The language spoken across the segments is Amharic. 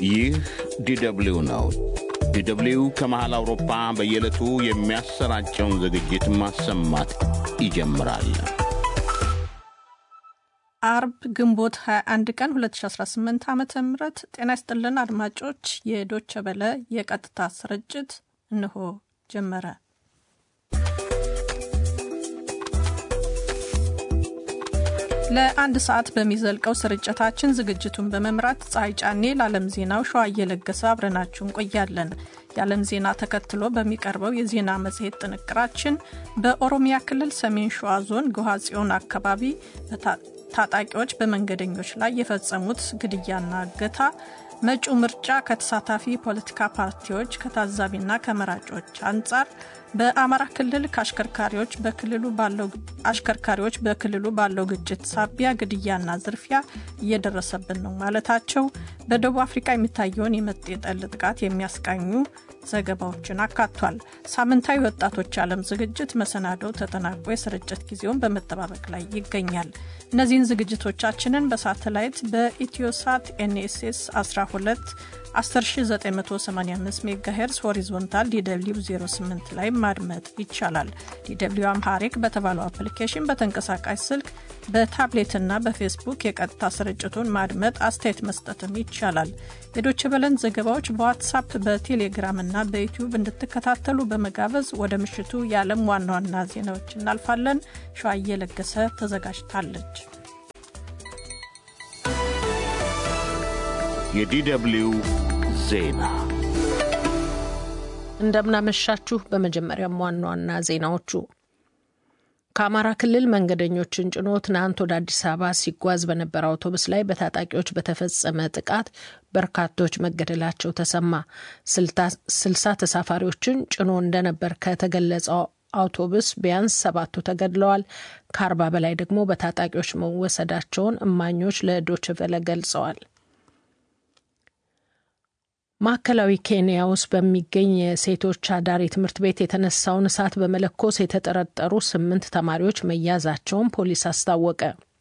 ይህ ዲደብሊው ነው። ዲደብሊው ከመሃል አውሮፓ በየዕለቱ የሚያሰራጨውን ዝግጅት ማሰማት ይጀምራል። አርብ ግንቦት 21 ቀን 2018 ዓ ም ጤና ይስጥልን አድማጮች፣ የዶቸ በለ የቀጥታ ስርጭት እንሆ ጀመረ። ለአንድ ሰዓት በሚዘልቀው ስርጭታችን ዝግጅቱን በመምራት ፀሐይ ጫኔ፣ ለዓለም ዜናው ሸዋ እየለገሰ አብረናችሁ እንቆያለን። የዓለም ዜና ተከትሎ በሚቀርበው የዜና መጽሔት ጥንቅራችን በኦሮሚያ ክልል ሰሜን ሸዋ ዞን ጎሃ ጽዮን አካባቢ ታጣቂዎች በመንገደኞች ላይ የፈጸሙት ግድያና እገታ፣ መጪው ምርጫ ከተሳታፊ ፖለቲካ ፓርቲዎች ከታዛቢና ከመራጮች አንጻር በአማራ ክልል ከአሽከርካሪዎች በክልሉ ባለው አሽከርካሪዎች በክልሉ ባለው ግጭት ሳቢያ ግድያና ዝርፊያ እየደረሰብን ነው ማለታቸው፣ በደቡብ አፍሪካ የሚታየውን የመጤ ጠል ጥቃት የሚያስቃኙ ዘገባዎችን አካቷል። ሳምንታዊ ወጣቶች ዓለም ዝግጅት መሰናዶው ተጠናቆ የስርጭት ጊዜውን በመጠባበቅ ላይ ይገኛል። እነዚህን ዝግጅቶቻችንን በሳተላይት በኢትዮሳት ኤንኤስኤስ 12 10985 ሜጋሄርስ ሆሪዞንታል ዲw 08 ላይ ማድመጥ ይቻላል። ዲw አምሃሪክ በተባለው አፕሊኬሽን በተንቀሳቃሽ ስልክ በታብሌትና በፌስቡክ የቀጥታ ስርጭቱን ማድመጥ፣ አስተያየት መስጠትም ይቻላል። የዶች በለን ዘገባዎች በዋትሳፕ በቴሌግራም እና በዩቲዩብ እንድትከታተሉ በመጋበዝ ወደ ምሽቱ የዓለም ዋና ዋና ዜናዎች እናልፋለን። ሸዋዬ ለገሰ ተዘጋጅታለች። የዲደብሊው ዜና እንደምናመሻችሁ። በመጀመሪያም ዋና ዋና ዜናዎቹ ከአማራ ክልል መንገደኞችን ጭኖ ትናንት ወደ አዲስ አበባ ሲጓዝ በነበረ አውቶቡስ ላይ በታጣቂዎች በተፈጸመ ጥቃት በርካቶች መገደላቸው ተሰማ። ስልሳ ተሳፋሪዎችን ጭኖ እንደነበር ከተገለጸው አውቶቡስ ቢያንስ ሰባቱ ተገድለዋል። ከአርባ በላይ ደግሞ በታጣቂዎች መወሰዳቸውን እማኞች ለዶችቨለ ገልጸዋል። ማዕከላዊ ኬንያ ውስጥ በሚገኝ የሴቶች አዳሪ ትምህርት ቤት የተነሳውን እሳት በመለኮስ የተጠረጠሩ ስምንት ተማሪዎች መያዛቸውን ፖሊስ አስታወቀ።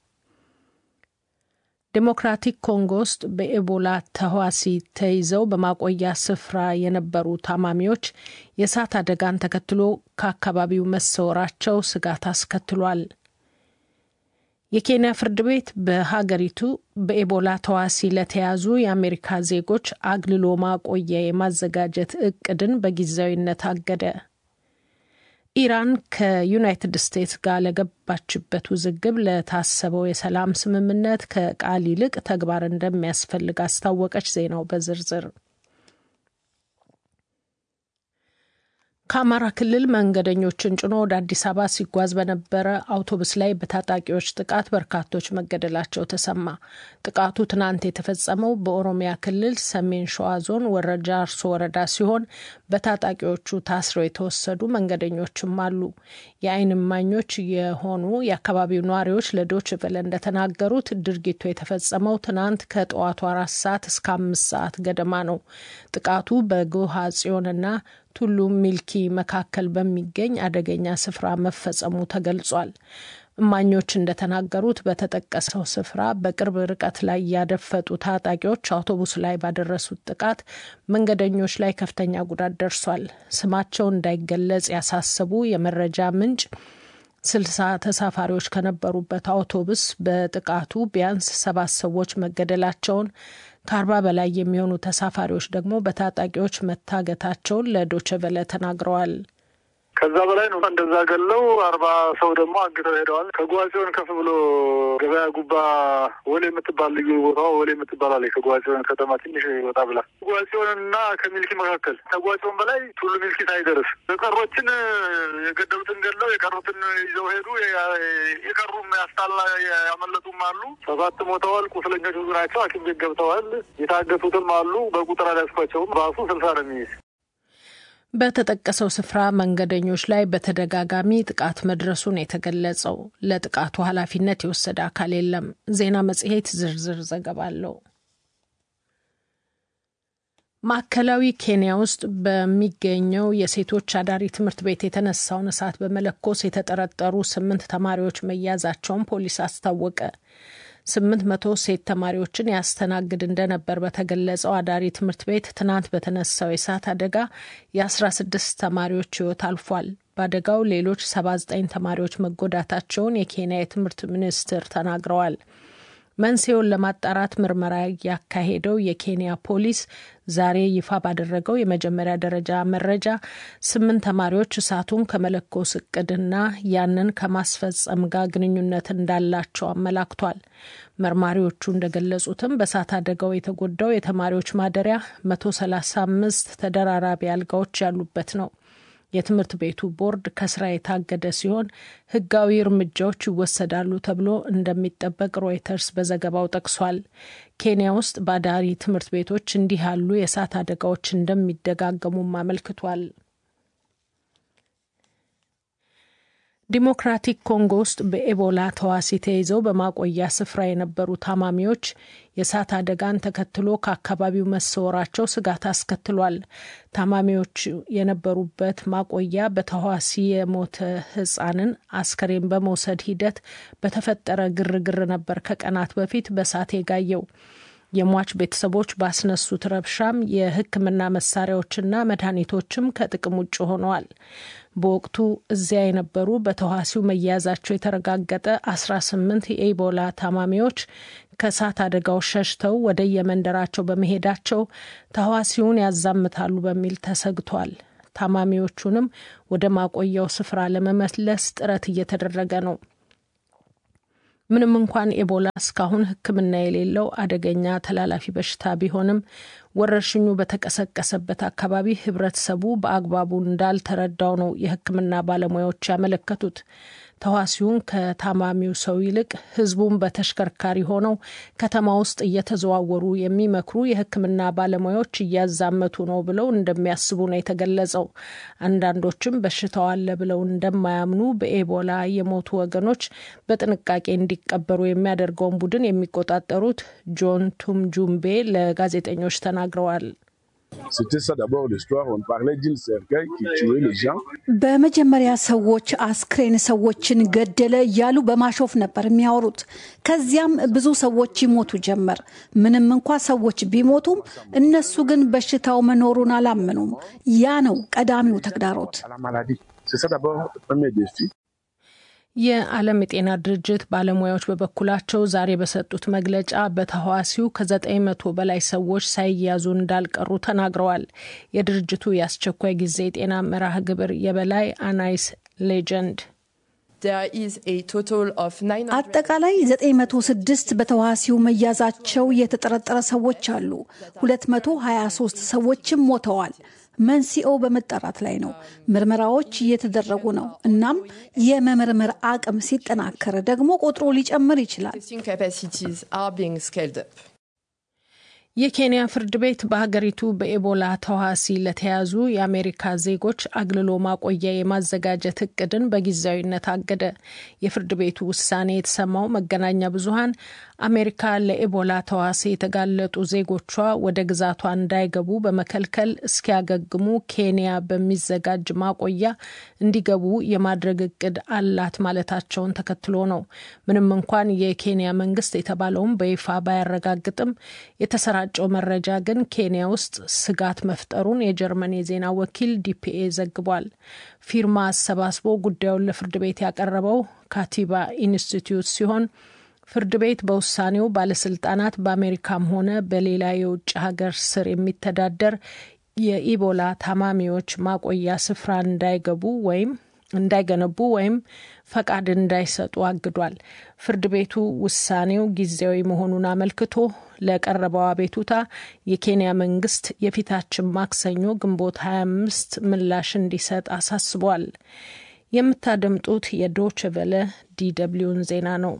ዴሞክራቲክ ኮንጎ ውስጥ በኤቦላ ተህዋሲ ተይዘው በማቆያ ስፍራ የነበሩ ታማሚዎች የእሳት አደጋን ተከትሎ ከአካባቢው መሰወራቸው ስጋት አስከትሏል። የኬንያ ፍርድ ቤት በሀገሪቱ በኤቦላ ተዋሲ ለተያዙ የአሜሪካ ዜጎች አግልሎ ማቆያ የማዘጋጀት እቅድን በጊዜያዊነት አገደ። ኢራን ከዩናይትድ ስቴትስ ጋር ለገባችበት ውዝግብ ለታሰበው የሰላም ስምምነት ከቃል ይልቅ ተግባር እንደሚያስፈልግ አስታወቀች። ዜናው በዝርዝር ከአማራ ክልል መንገደኞችን ጭኖ ወደ አዲስ አበባ ሲጓዝ በነበረ አውቶቡስ ላይ በታጣቂዎች ጥቃት በርካቶች መገደላቸው ተሰማ። ጥቃቱ ትናንት የተፈጸመው በኦሮሚያ ክልል ሰሜን ሸዋ ዞን ወረጃ አርሶ ወረዳ ሲሆን በታጣቂዎቹ ታስረው የተወሰዱ መንገደኞችም አሉ። የዓይን እማኞች የሆኑ የአካባቢው ነዋሪዎች ለዶች ቨለ እንደተናገሩት ድርጊቱ የተፈጸመው ትናንት ከጠዋቱ አራት ሰዓት እስከ አምስት ሰዓት ገደማ ነው። ጥቃቱ በጎሃ ጽዮንና ቱሉ ሚልኪ መካከል በሚገኝ አደገኛ ስፍራ መፈጸሙ ተገልጿል። እማኞች እንደተናገሩት በተጠቀሰው ስፍራ በቅርብ ርቀት ላይ ያደፈጡ ታጣቂዎች አውቶቡስ ላይ ባደረሱት ጥቃት መንገደኞች ላይ ከፍተኛ ጉዳት ደርሷል። ስማቸው እንዳይገለጽ ያሳሰቡ የመረጃ ምንጭ ስልሳ ተሳፋሪዎች ከነበሩበት አውቶቡስ በጥቃቱ ቢያንስ ሰባት ሰዎች መገደላቸውን ከአርባ በላይ የሚሆኑ ተሳፋሪዎች ደግሞ በታጣቂዎች መታገታቸውን ለዶቸቨለ ተናግረዋል። ከዛ በላይ ነው። እንደዛ ገለው አርባ ሰው ደግሞ አግተው ሄደዋል። ከጓጽዮን ከፍ ብሎ ገበያ ጉባ ወሌ የምትባል ልዩ ቦታ ወሌ የምትባል አለ። ከጓጽዮን ከተማ ትንሽ ወጣ ብላ ጓጽዮን እና ከሚልኪ መካከል ከጓጽዮን በላይ ቱሉ ሚልኪ ሳይደርስ የቀሮችን የገደሉትን ገለው የቀሩትን ይዘው ሄዱ። የቀሩም ያስታላ ያመለጡም አሉ። ሰባት ሞተዋል። ቁስለኞች ብዙ ናቸው። ሐኪም ቤት ገብተዋል። የታገቱትም አሉ። በቁጥር አልያዝኳቸውም። ራሱ ስልሳ ነው የሚይዝ በተጠቀሰው ስፍራ መንገደኞች ላይ በተደጋጋሚ ጥቃት መድረሱን የተገለጸው ለጥቃቱ ኃላፊነት የወሰደ አካል የለም። ዜና መጽሔት ዝርዝር ዘገባ አለው። ማዕከላዊ ኬንያ ውስጥ በሚገኘው የሴቶች አዳሪ ትምህርት ቤት የተነሳውን እሳት በመለኮስ የተጠረጠሩ ስምንት ተማሪዎች መያዛቸውን ፖሊስ አስታወቀ። ስምንት መቶ ሴት ተማሪዎችን ያስተናግድ እንደነበር በተገለጸው አዳሪ ትምህርት ቤት ትናንት በተነሳው የእሳት አደጋ የአስራ ስድስት ተማሪዎች ሕይወት አልፏል። በአደጋው ሌሎች ሰባ ዘጠኝ ተማሪዎች መጎዳታቸውን የኬንያ የትምህርት ሚኒስትር ተናግረዋል። መንስኤውን ለማጣራት ምርመራ ያካሄደው የኬንያ ፖሊስ ዛሬ ይፋ ባደረገው የመጀመሪያ ደረጃ መረጃ ስምንት ተማሪዎች እሳቱን ከመለኮስ እቅድና ያንን ከማስፈጸም ጋር ግንኙነት እንዳላቸው አመላክቷል። መርማሪዎቹ እንደገለጹትም በእሳት አደጋው የተጎዳው የተማሪዎች ማደሪያ መቶ ሰላሳ አምስት ተደራራቢ አልጋዎች ያሉበት ነው። የትምህርት ቤቱ ቦርድ ከስራ የታገደ ሲሆን ሕጋዊ እርምጃዎች ይወሰዳሉ ተብሎ እንደሚጠበቅ ሮይተርስ በዘገባው ጠቅሷል። ኬንያ ውስጥ በአዳሪ ትምህርት ቤቶች እንዲህ ያሉ የእሳት አደጋዎች እንደሚደጋገሙም አመልክቷል። ዲሞክራቲክ ኮንጎ ውስጥ በኤቦላ ተዋሲ ተይዘው በማቆያ ስፍራ የነበሩ ታማሚዎች የእሳት አደጋን ተከትሎ ከአካባቢው መሰወራቸው ስጋት አስከትሏል። ታማሚዎች የነበሩበት ማቆያ በተዋሲ የሞተ ሕፃንን አስከሬን በመውሰድ ሂደት በተፈጠረ ግርግር ነበር ከቀናት በፊት በእሳት የጋየው። የሟች ቤተሰቦች ባስነሱት ረብሻም የሕክምና መሳሪያዎችና መድኃኒቶችም ከጥቅም ውጭ ሆነዋል። በወቅቱ እዚያ የነበሩ በተዋሲው መያዛቸው የተረጋገጠ አስራ ስምንት የኢቦላ ታማሚዎች ከእሳት አደጋው ሸሽተው ወደ የመንደራቸው በመሄዳቸው ተዋሲውን ያዛምታሉ በሚል ተሰግቷል። ታማሚዎቹንም ወደ ማቆያው ስፍራ ለመመለስ ጥረት እየተደረገ ነው። ምንም እንኳን ኤቦላ እስካሁን ሕክምና የሌለው አደገኛ ተላላፊ በሽታ ቢሆንም ወረርሽኙ በተቀሰቀሰበት አካባቢ ህብረተሰቡ በአግባቡ እንዳልተረዳው ነው የሕክምና ባለሙያዎች ያመለከቱት። ተዋሲውን ከታማሚው ሰው ይልቅ ህዝቡን በተሽከርካሪ ሆነው ከተማ ውስጥ እየተዘዋወሩ የሚመክሩ የሕክምና ባለሙያዎች እያዛመቱ ነው ብለው እንደሚያስቡ ነው የተገለጸው። አንዳንዶችም በሽታው አለ ብለው እንደማያምኑ በኤቦላ የሞቱ ወገኖች በጥንቃቄ እንዲቀበሩ የሚያደርገውን ቡድን የሚቆጣጠሩት ጆን ቱምጁምቤ ለጋዜጠኞች ተናግረዋል። በመጀመሪያ ሰዎች አስክሬን ሰዎችን ገደለ እያሉ በማሾፍ ነበር የሚያወሩት። ከዚያም ብዙ ሰዎች ይሞቱ ጀመር። ምንም እንኳ ሰዎች ቢሞቱም እነሱ ግን በሽታው መኖሩን አላመኑም። ያ ነው ቀዳሚው ተግዳሮት። የዓለም የጤና ድርጅት ባለሙያዎች በበኩላቸው ዛሬ በሰጡት መግለጫ በተህዋሲው ከዘጠኝ መቶ በላይ ሰዎች ሳይያዙ እንዳልቀሩ ተናግረዋል። የድርጅቱ የአስቸኳይ ጊዜ የጤና መርሃ ግብር የበላይ አናይስ ሌጀንድ አጠቃላይ 906 በተዋሲው መያዛቸው የተጠረጠረ ሰዎች አሉ። 223 ሰዎችም ሞተዋል። መንስኤው በመጣራት ላይ ነው። ምርመራዎች እየተደረጉ ነው። እናም የመመርመር አቅም ሲጠናከር ደግሞ ቁጥሩ ሊጨምር ይችላል። የኬንያ ፍርድ ቤት በሀገሪቱ በኤቦላ ተዋሲ ለተያዙ የአሜሪካ ዜጎች አግልሎ ማቆያ የማዘጋጀት እቅድን በጊዜያዊነት አገደ። የፍርድ ቤቱ ውሳኔ የተሰማው መገናኛ ብዙኃን አሜሪካ ለኤቦላ ተዋሲ የተጋለጡ ዜጎቿ ወደ ግዛቷ እንዳይገቡ በመከልከል እስኪያገግሙ ኬንያ በሚዘጋጅ ማቆያ እንዲገቡ የማድረግ እቅድ አላት ማለታቸውን ተከትሎ ነው። ምንም እንኳን የኬንያ መንግስት የተባለውን በይፋ ባያረጋግጥም የተሰራጨው መረጃ ግን ኬንያ ውስጥ ስጋት መፍጠሩን የጀርመን የዜና ወኪል ዲፒኤ ዘግቧል። ፊርማ አሰባስቦ ጉዳዩን ለፍርድ ቤት ያቀረበው ካቲባ ኢንስቲትዩት ሲሆን ፍርድ ቤት በውሳኔው ባለስልጣናት በአሜሪካም ሆነ በሌላ የውጭ ሀገር ስር የሚተዳደር የኢቦላ ታማሚዎች ማቆያ ስፍራ እንዳይገቡ ወይም እንዳይገነቡ ወይም ፈቃድ እንዳይሰጡ አግዷል። ፍርድ ቤቱ ውሳኔው ጊዜያዊ መሆኑን አመልክቶ ለቀረበው አቤቱታ የኬንያ መንግስት የፊታችን ማክሰኞ ግንቦት 25 ምላሽ እንዲሰጥ አሳስቧል። የምታደምጡት የዶች ቨለ ዲደብሊውን ዜና ነው።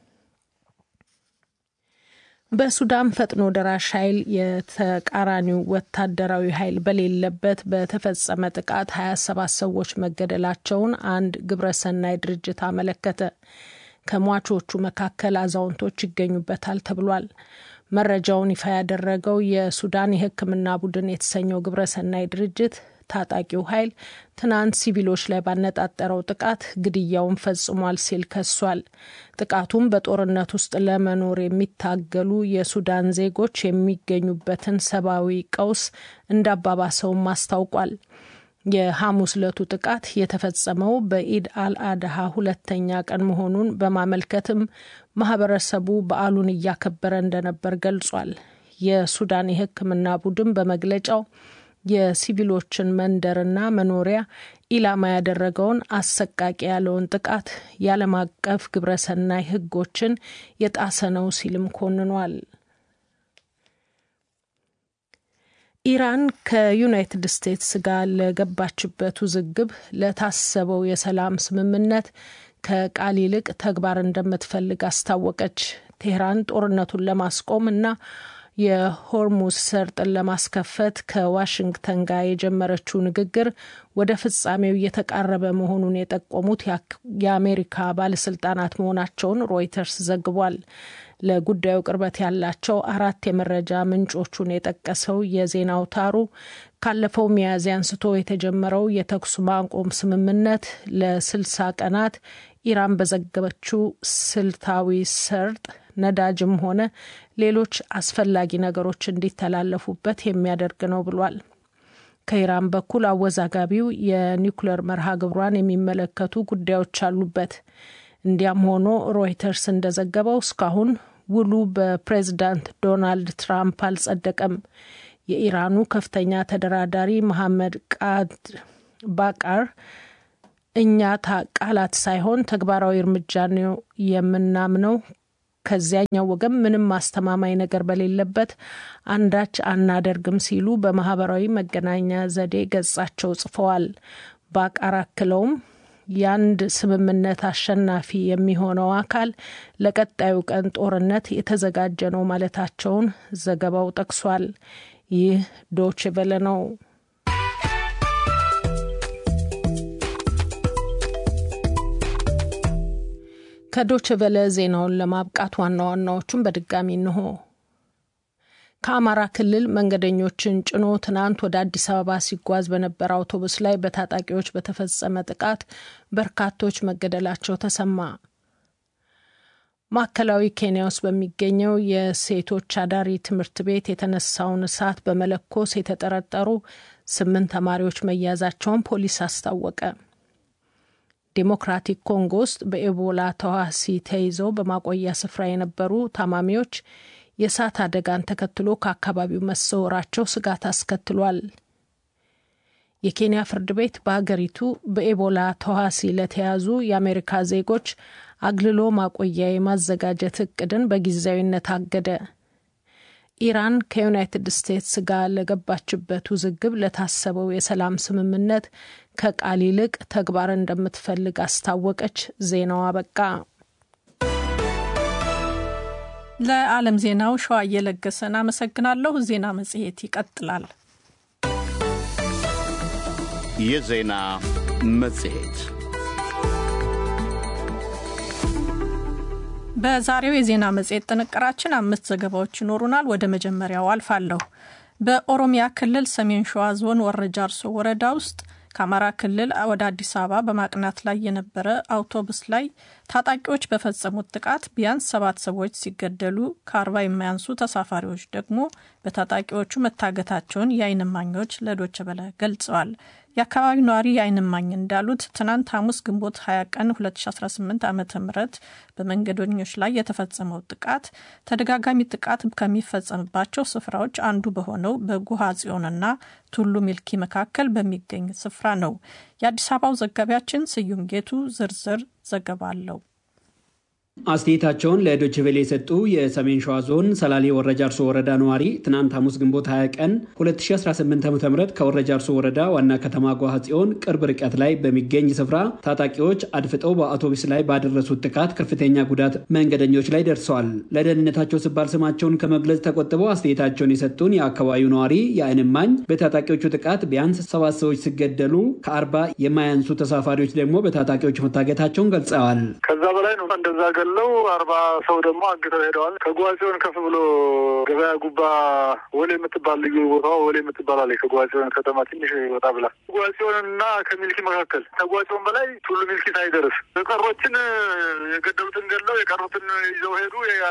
በሱዳን ፈጥኖ ደራሽ ኃይል የተቃራኒው ወታደራዊ ኃይል በሌለበት በተፈጸመ ጥቃት 27 ሰዎች መገደላቸውን አንድ ግብረሰናይ ድርጅት አመለከተ። ከሟቾቹ መካከል አዛውንቶች ይገኙበታል ተብሏል። መረጃውን ይፋ ያደረገው የሱዳን የሕክምና ቡድን የተሰኘው ግብረሰናይ ድርጅት ታጣቂው ኃይል ትናንት ሲቪሎች ላይ ባነጣጠረው ጥቃት ግድያውን ፈጽሟል ሲል ከሷል። ጥቃቱም በጦርነት ውስጥ ለመኖር የሚታገሉ የሱዳን ዜጎች የሚገኙበትን ሰብአዊ ቀውስ እንዳባባሰውም አስታውቋል። የሐሙስ ዕለቱ ጥቃት የተፈጸመው በኢድ አልአድሃ ሁለተኛ ቀን መሆኑን በማመልከትም ማህበረሰቡ በዓሉን እያከበረ እንደነበር ገልጿል። የሱዳን የሕክምና ቡድን በመግለጫው የሲቪሎችን መንደርና መኖሪያ ኢላማ ያደረገውን አሰቃቂ ያለውን ጥቃት የዓለም አቀፍ ግብረሰናይ ሕጎችን የጣሰ ነው ሲልም ኮንኗል። ኢራን ከዩናይትድ ስቴትስ ጋር ለገባችበት ውዝግብ ለታሰበው የሰላም ስምምነት ከቃል ይልቅ ተግባር እንደምትፈልግ አስታወቀች። ቴህራን ጦርነቱን ለማስቆም እና የሆርሙዝ ሰርጥን ለማስከፈት ከዋሽንግተን ጋር የጀመረችው ንግግር ወደ ፍጻሜው እየተቃረበ መሆኑን የጠቆሙት የአሜሪካ ባለስልጣናት መሆናቸውን ሮይተርስ ዘግቧል። ለጉዳዩ ቅርበት ያላቸው አራት የመረጃ ምንጮቹን የጠቀሰው የዜና አውታሩ ካለፈው ሚያዝያ አንስቶ የተጀመረው የተኩስ ማቆም ስምምነት ለስልሳ ቀናት ኢራን በዘገበችው ስልታዊ ሰርጥ ነዳጅም ሆነ ሌሎች አስፈላጊ ነገሮች እንዲተላለፉበት የሚያደርግ ነው ብሏል። ከኢራን በኩል አወዛጋቢው የኒውክሌር መርሃ ግብሯን የሚመለከቱ ጉዳዮች አሉበት። እንዲያም ሆኖ ሮይተርስ እንደዘገበው እስካሁን ውሉ በፕሬዝዳንት ዶናልድ ትራምፕ አልጸደቀም። የኢራኑ ከፍተኛ ተደራዳሪ መሐመድ ቃድር ባቃር እኛ ቃላት ሳይሆን ተግባራዊ እርምጃ ነው የምናምነው ከዚያኛው ወገን ምንም ማስተማማኝ ነገር በሌለበት አንዳች አናደርግም ሲሉ በማህበራዊ መገናኛ ዘዴ ገጻቸው ጽፈዋል። ባቃር አክለውም የአንድ ስምምነት አሸናፊ የሚሆነው አካል ለቀጣዩ ቀን ጦርነት የተዘጋጀ ነው ማለታቸውን ዘገባው ጠቅሷል። ይህ ዶች ቬለ ነው። ከዶች ቬለ ዜናውን ለማብቃት ዋና ዋናዎቹን በድጋሚ እንሆ። ከአማራ ክልል መንገደኞችን ጭኖ ትናንት ወደ አዲስ አበባ ሲጓዝ በነበረ አውቶቡስ ላይ በታጣቂዎች በተፈጸመ ጥቃት በርካቶች መገደላቸው ተሰማ። ማዕከላዊ ኬንያ ውስጥ በሚገኘው የሴቶች አዳሪ ትምህርት ቤት የተነሳውን እሳት በመለኮስ የተጠረጠሩ ስምንት ተማሪዎች መያዛቸውን ፖሊስ አስታወቀ። ዴሞክራቲክ ኮንጎ ውስጥ በኤቦላ ተዋሲ ተይዘው በማቆያ ስፍራ የነበሩ ታማሚዎች የእሳት አደጋን ተከትሎ ከአካባቢው መሰወራቸው ስጋት አስከትሏል። የኬንያ ፍርድ ቤት በሀገሪቱ በኤቦላ ተዋሲ ለተያዙ የአሜሪካ ዜጎች አግልሎ ማቆያ የማዘጋጀት እቅድን በጊዜያዊነት አገደ። ኢራን ከዩናይትድ ስቴትስ ጋር ለገባችበት ውዝግብ ለታሰበው የሰላም ስምምነት ከቃል ይልቅ ተግባር እንደምትፈልግ አስታወቀች። ዜናው አበቃ። ለዓለም ዜናው ሸዋ እየለገሰን አመሰግናለሁ። ዜና መጽሔት ይቀጥላል። የዜና መጽሔት በዛሬው የዜና መጽሔት ጥንቅራችን አምስት ዘገባዎች ይኖሩናል። ወደ መጀመሪያው አልፋለሁ። በኦሮሚያ ክልል ሰሜን ሸዋ ዞን ወረ ጃርሶ ወረዳ ውስጥ ከአማራ ክልል ወደ አዲስ አበባ በማቅናት ላይ የነበረ አውቶቡስ ላይ ታጣቂዎች በፈጸሙት ጥቃት ቢያንስ ሰባት ሰዎች ሲገደሉ ከአርባ የማያንሱ ተሳፋሪዎች ደግሞ በታጣቂዎቹ መታገታቸውን የዓይን እማኞች ለዶይቼ ቬለ ገልጸዋል። የአካባቢው ነዋሪ የዓይን እማኝ እንዳሉት ትናንት ሐሙስ ግንቦት 20 ቀን 2018 ዓ ም በመንገደኞች ላይ የተፈጸመው ጥቃት ተደጋጋሚ ጥቃት ከሚፈጸምባቸው ስፍራዎች አንዱ በሆነው በጉሃ ጽዮንና ቱሉ ሚልኪ መካከል በሚገኝ ስፍራ ነው። የአዲስ አበባው ዘጋቢያችን ስዩም ጌቱ ዝርዝር ዘገባ አለው። አስተያየታቸውን ለዶይቼ ቬለ የሰጡ የሰሜን ሸዋ ዞን ሰላሌ ወረጃርሶ ወረዳ ነዋሪ ትናንት ሐሙስ ግንቦት 20 ቀን 2018 ዓ ም ከወረጃርሶ ወረዳ ዋና ከተማ ጓሃ ጽዮን ቅርብ ርቀት ላይ በሚገኝ ስፍራ ታጣቂዎች አድፍጠው በአውቶቡስ ላይ ባደረሱት ጥቃት ከፍተኛ ጉዳት መንገደኞች ላይ ደርሰዋል። ለደህንነታቸው ሲባል ስማቸውን ከመግለጽ ተቆጥበው አስተያየታቸውን የሰጡን የአካባቢው ነዋሪ የዓይን እማኝ በታጣቂዎቹ ጥቃት ቢያንስ ሰባት ሰዎች ሲገደሉ ከአርባ የማያንሱ ተሳፋሪዎች ደግሞ በታጣቂዎች መታገታቸውን ገልጸዋል። ከዛ በላይ ነው እንደዛ ገለው አርባ ሰው ደግሞ አግተው ሄደዋል። ከጓጽዮን ከፍ ብሎ ገበያ ጉባ ወሌ የምትባል ልዩ ቦታ ወሌ የምትባል አለች። ከጓጽዮን ከተማ ትንሽ ወጣ ብላ ጓጽዮንና ከሚልኪ መካከል ከጓጽዮን በላይ ቱሉ ሚልኪ ሳይደርስ የቀሮችን የገደሉትን ገለው የቀሩትን ይዘው ሄዱ።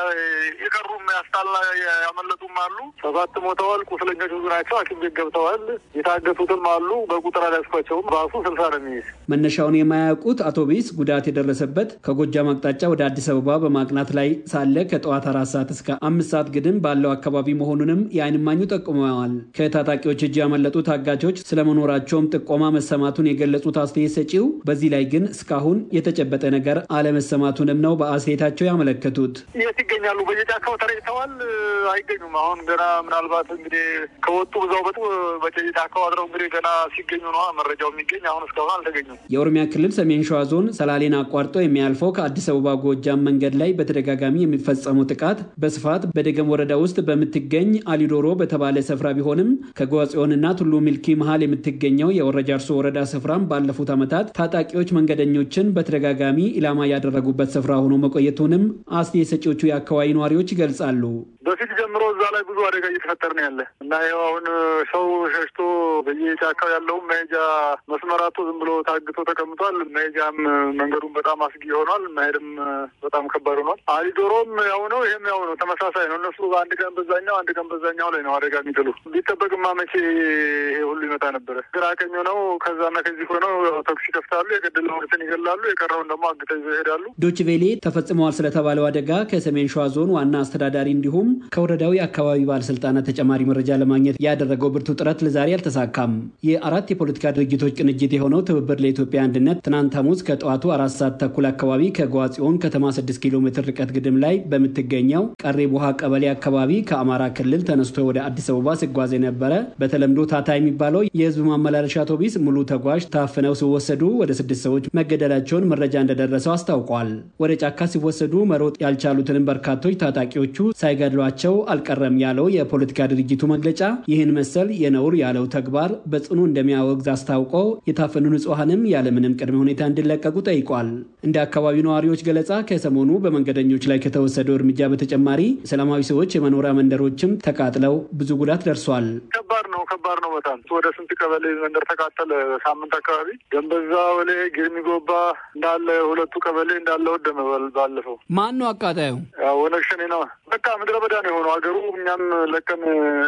የቀሩም ያስታላ ያመለጡም አሉ። ሰባት ሞተዋል። ቁስለኞች ብዙ ናቸው። ሐኪም ቤት ገብተዋል። የታገቱትም አሉ። በቁጥር አልያዝኳቸውም። ራሱ ስልሳ ነው የሚይዝ መነሻውን የማያውቁት አውቶቡስ ጉዳት የደረሰበት ከጎጃም አቅጣጫ ወደ አዲስ አበባ በማቅናት ላይ ሳለ ከጠዋት አራት ሰዓት እስከ አምስት ሰዓት ግድም ባለው አካባቢ መሆኑንም የዓይን እማኙ ጠቁመዋል። ከታጣቂዎች እጅ ያመለጡ ታጋቾች ስለመኖራቸውም ጥቆማ መሰማቱን የገለጹት አስተያየት ሰጪው በዚህ ላይ ግን እስካሁን የተጨበጠ ነገር አለመሰማቱንም ነው በአስተያየታቸው ያመለከቱት። የት ይገኛሉ? በየጫካው ተረጭተዋል። አይገኙም። አሁን ገና ምናልባት እንግዲህ ከወጡ ብዛው በጡ በጫካው አድረው እንግዲህ ገና ሲገኙ ነዋ መረጃው የሚገኝ አሁን እስካሁን አልተገኙም። የኦሮሚያ ክልል ሰሜን ሸዋ ዞን ሰላሌን አቋርጦ የሚያልፈው ከአዲስ አበባ ጎጃም መንገድ ላይ በተደጋጋሚ የሚፈጸመው ጥቃት በስፋት በደገም ወረዳ ውስጥ በምትገኝ አሊዶሮ በተባለ ስፍራ ቢሆንም ከጎጽዮንና ቱሉ ሚልኪ መሀል የምትገኘው የወረጃርሶ ወረዳ ስፍራም ባለፉት ዓመታት ታጣቂዎች መንገደኞችን በተደጋጋሚ ኢላማ ያደረጉበት ስፍራ ሆኖ መቆየቱንም አስተያየት ሰጪዎቹ የአካባቢ ነዋሪዎች ይገልጻሉ። በፊት ጀምሮ እዛ ላይ ብዙ አደጋ እየተፈጠረ ነው ያለ እና ይኸው አሁን ሰው ሸሽቶ በየጫካው ያለውም መሄጃ መስመራቱ ዝም ብሎ ታግቶ ተቀምጧል። መሄጃም መንገዱም በጣም አስጊ ሆኗል። መሄድም በጣም ከባድ ሆኗል። አሊዶሮም ያው ነው፣ ይሄም ያው ነው፣ ተመሳሳይ ነው። እነሱ አንድ ቀን በዛኛው አንድ ቀን በዛኛው ላይ ነው አደጋ የሚጥሉ። ቢጠበቅማ መቼ ይሄ ሁሉ ይመጣ ነበረ? ግራ ቀኝ ሆነው ከዛና ከዚህ ሆነው ተኩስ ይከፍታሉ። የገደለውን ይገላሉ፣ የቀረውን ደግሞ አግተው ይዘው ይሄዳሉ። ዶችቬሌ ተፈጽመዋል ስለተባለው አደጋ ከሰሜን ሸዋ ዞን ዋና አስተዳዳሪ እንዲሁም ከወረዳው የአካባቢ ባለስልጣናት ተጨማሪ መረጃ ለማግኘት ያደረገው ብርቱ ጥረት ለዛሬ አልተሳካም። የአራት የፖለቲካ ድርጅቶች ቅንጅት የሆነው ትብብር ለኢትዮጵያ አንድነት ትናንት ሐሙስ ከጠዋቱ አራት ሰዓት ተኩል አካባቢ ከጓጽዮን ከተማ 6 ኪሎ ሜትር ርቀት ግድም ላይ በምትገኘው ቀሬ ቡሃ ቀበሌ አካባቢ ከአማራ ክልል ተነስቶ ወደ አዲስ አበባ ሲጓዝ የነበረ በተለምዶ ታታ የሚባለው የህዝብ ማመላለሻ አውቶቡስ ሙሉ ተጓዥ ታፍነው ሲወሰዱ ወደ ስድስት ሰዎች መገደላቸውን መረጃ እንደደረሰው አስታውቋል። ወደ ጫካ ሲወሰዱ መሮጥ ያልቻሉትንም በርካቶች ታጣቂዎቹ ሳይገድሏቸው አልቀረም ያለው የፖለቲካ ድርጅቱ መግለጫ ይህን መሰል የነውር ያለው ተግባር በጽኑ እንደሚያወግዝ አስታውቆ የታፈኑ ንጹሐንም ያለምንም ቅድመ ሁኔታ እንዲለቀቁ ጠይቋል። እንደ አካባቢው ነዋሪዎች ገለጻ ከሰሞኑ በመንገደኞች ላይ ከተወሰደው እርምጃ በተጨማሪ ሰላማዊ ሰዎች የመኖሪያ መንደሮችም ተቃጥለው ብዙ ጉዳት ደርሷል። ከባድ ነው፣ ከባድ ነው በጣም ወደ ስንት ቀበሌ መንደር ተቃጠለ። ሳምንት አካባቢ ገንበዛ፣ ወሌ፣ ጊርሚ ጎባ እንዳለ ሁለቱ ቀበሌ እንዳለ ወደመ። ባለፈው ማን ነው አቃጣዩ? ኦነግ ሸኔ ነው። በቃ ምድረ በዳ ነው የሆነው ሀገሩ። እኛም ለቀን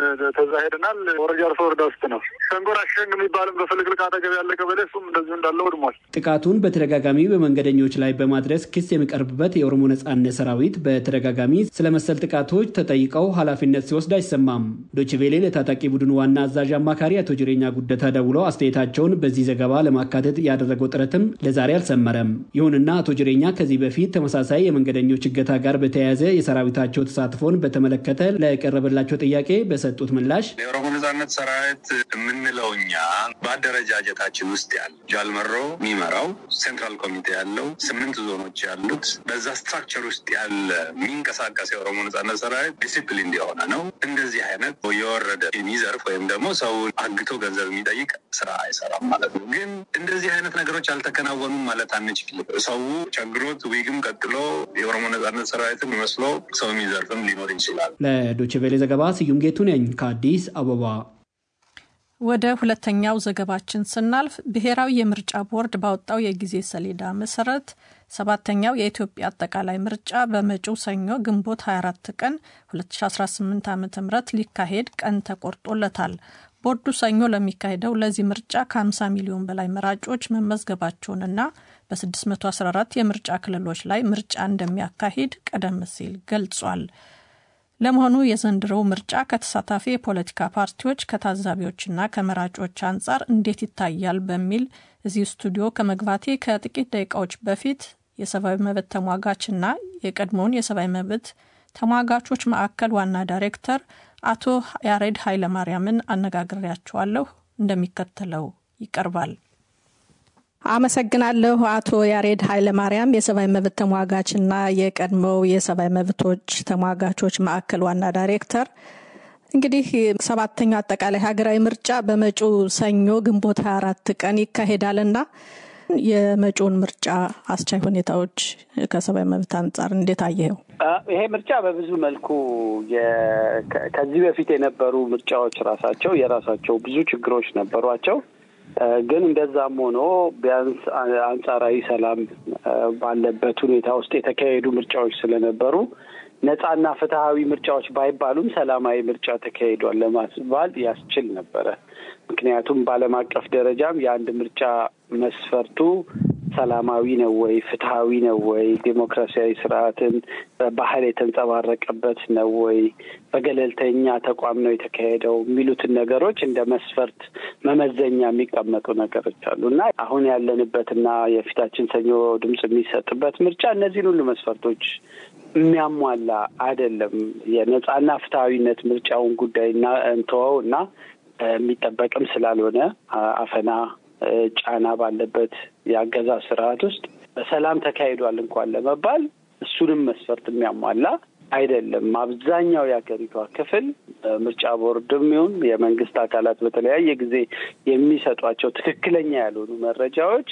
ተዛ ሄደናል። ወረጃ አርሶ ወረዳ ውስጥ ነው። ሸንጎራ ሸንግ የሚባልም በፍልቅልቅ አጠገብ ያለ ቀበሌ እሱም እንደዚሁ እንዳለ ወድሟል። ጥቃቱን በተደጋጋሚ በመንገደኞች ላይ በማድረስ ክስ የሚቀርብበት የኦሮሞ ነጻነት ሰራዊት በተደጋጋሚ ስለ መሰል ጥቃቶች ተጠይቀው ኃላፊነት ሲወስድ አይሰማም። ዶችቬሌ ለታጣቂ ቡድን ዋና አዛዥ አማካሪ አቶ ጅሬኛ ጉደታ ደውለው አስተያየታቸውን በዚህ ዘገባ ለማካተት ያደረገው ጥረትም ለዛሬ አልሰመረም። ይሁንና አቶ ጅሬኛ ከዚህ በፊት ተመሳሳይ የመንገደኞች እገታ ጋር በተያያዘ የሰራዊታቸው ተሳትፎን በተመለከተ ለቀረበላቸው ጥያቄ በሰጡት ምላሽ የኦሮሞ ነጻነት ሰራዊት የምንለው እኛ በአደረጃጀታችን ውስጥ ያለ ጃልመሮ የሚመራው ሴንትራል ኮሚቴ ያለው ስምንት ዞኖች ያሉት በዛ ስትራክቸር ውስጥ ያለ የሚንቀሳቀስ የኦሮሞ ነጻነት ሰራዊት ዲሲፕሊን የሆነ ነው። እንደዚህ አይነት የወረደ የሚዘርፍ ወይም ደግሞ ሰው አግቶ ገንዘብ የሚጠይቅ ስራ አይሰራም ማለት ነው። ግን እንደዚህ አይነት ነገሮች አልተከናወኑም ማለት አንችልም። ሰው ቸግሮት ዊግም ቀጥሎ የኦሮሞ ነጻነት ሰራዊትን መስሎ ሰው የሚዘርፍም ሊኖር ይችላል። ለዶችቬሌ ዘገባ ስዩም ጌቱ ነኝ ከአዲስ አበባ። ወደ ሁለተኛው ዘገባችን ስናልፍ ብሔራዊ የምርጫ ቦርድ ባወጣው የጊዜ ሰሌዳ መሰረት ሰባተኛው የኢትዮጵያ አጠቃላይ ምርጫ በመጪው ሰኞ ግንቦት 24 ቀን 2018 ዓ ም ሊካሄድ ቀን ተቆርጦለታል። ቦርዱ ሰኞ ለሚካሄደው ለዚህ ምርጫ ከ50 ሚሊዮን በላይ መራጮች መመዝገባቸውንና በ614 የምርጫ ክልሎች ላይ ምርጫ እንደሚያካሂድ ቀደም ሲል ገልጿል። ለመሆኑ የዘንድሮው ምርጫ ከተሳታፊ የፖለቲካ ፓርቲዎች ከታዛቢዎችና ከመራጮች አንጻር እንዴት ይታያል? በሚል እዚህ ስቱዲዮ ከመግባቴ ከጥቂት ደቂቃዎች በፊት የሰብአዊ መብት ተሟጋችና የቀድሞውን የሰብአዊ መብት ተሟጋቾች ማዕከል ዋና ዳይሬክተር አቶ ያሬድ ኃይለማርያምን አነጋግሬያቸዋለሁ። እንደሚከተለው ይቀርባል። አመሰግናለሁ አቶ ያሬድ ኃይለማርያም የሰብአዊ መብት ተሟጋችና የቀድሞው የሰብአዊ መብቶች ተሟጋቾች ማዕከል ዋና ዳይሬክተር። እንግዲህ ሰባተኛው አጠቃላይ ሀገራዊ ምርጫ በመጪው ሰኞ ግንቦት 24 ቀን ይካሄዳልና የመጪውን ምርጫ አስቻይ ሁኔታዎች ከሰብአዊ መብት አንጻር እንዴት አየኸው? ይሄ ምርጫ በብዙ መልኩ ከዚህ በፊት የነበሩ ምርጫዎች ራሳቸው የራሳቸው ብዙ ችግሮች ነበሯቸው። ግን እንደዛም ሆኖ ቢያንስ አንጻራዊ ሰላም ባለበት ሁኔታ ውስጥ የተካሄዱ ምርጫዎች ስለነበሩ ነጻና ፍትሐዊ ምርጫዎች ባይባሉም ሰላማዊ ምርጫ ተካሂዷል ለማስባል ያስችል ነበረ። ምክንያቱም በዓለም አቀፍ ደረጃም የአንድ ምርጫ መስፈርቱ ሰላማዊ ነው ወይ፣ ፍትሐዊ ነው ወይ፣ ዴሞክራሲያዊ ስርዓትን ባህል የተንጸባረቀበት ነው ወይ፣ በገለልተኛ ተቋም ነው የተካሄደው የሚሉትን ነገሮች እንደ መስፈርት መመዘኛ የሚቀመጡ ነገሮች አሉ እና አሁን ያለንበትና የፊታችን ሰኞ ድምፅ የሚሰጥበት ምርጫ እነዚህን ሁሉ መስፈርቶች የሚያሟላ አይደለም። የነጻና ፍትሐዊነት ምርጫውን ጉዳይ እና እንተወው እና የሚጠበቅም ስላልሆነ አፈና ጫና ባለበት የአገዛዝ ስርዓት ውስጥ በሰላም ተካሂዷል እንኳን ለመባል እሱንም መስፈርት የሚያሟላ አይደለም። አብዛኛው የሀገሪቷ ክፍል ምርጫ ቦርድም ይሁን የመንግስት አካላት በተለያየ ጊዜ የሚሰጧቸው ትክክለኛ ያልሆኑ መረጃዎች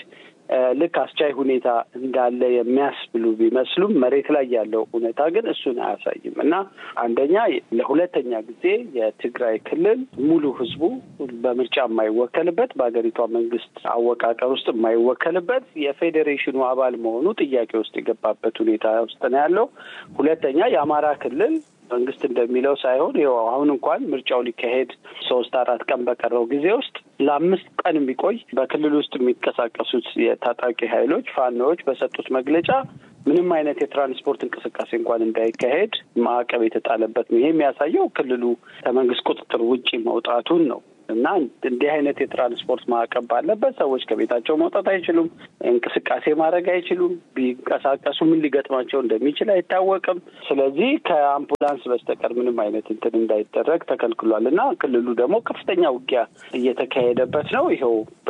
ልክ አስቻይ ሁኔታ እንዳለ የሚያስብሉ ቢመስሉም መሬት ላይ ያለው እውነታ ግን እሱን አያሳይም እና አንደኛ ለሁለተኛ ጊዜ የትግራይ ክልል ሙሉ ህዝቡ በምርጫ የማይወከልበት በሀገሪቷ መንግስት አወቃቀር ውስጥ የማይወከልበት የፌዴሬሽኑ አባል መሆኑ ጥያቄ ውስጥ የገባበት ሁኔታ ውስጥ ነው ያለው። ሁለተኛ የአማራ ክልል መንግስት እንደሚለው ሳይሆን ይኸው አሁን እንኳን ምርጫው ሊካሄድ ሶስት አራት ቀን በቀረው ጊዜ ውስጥ ለአምስት ቀን የሚቆይ በክልል ውስጥ የሚንቀሳቀሱት የታጣቂ ኃይሎች ፋኖዎች በሰጡት መግለጫ ምንም አይነት የትራንስፖርት እንቅስቃሴ እንኳን እንዳይካሄድ ማዕቀብ የተጣለበት ነው። ይሄ የሚያሳየው ክልሉ ከመንግስት ቁጥጥር ውጪ መውጣቱን ነው። እና እንዲህ አይነት የትራንስፖርት ማዕቀብ ባለበት ሰዎች ከቤታቸው መውጣት አይችሉም፣ እንቅስቃሴ ማድረግ አይችሉም። ቢንቀሳቀሱ ምን ሊገጥማቸው እንደሚችል አይታወቅም። ስለዚህ ከአምቡላንስ በስተቀር ምንም አይነት እንትን እንዳይደረግ ተከልክሏል እና ክልሉ ደግሞ ከፍተኛ ውጊያ እየተካሄደበት ነው። ይኸው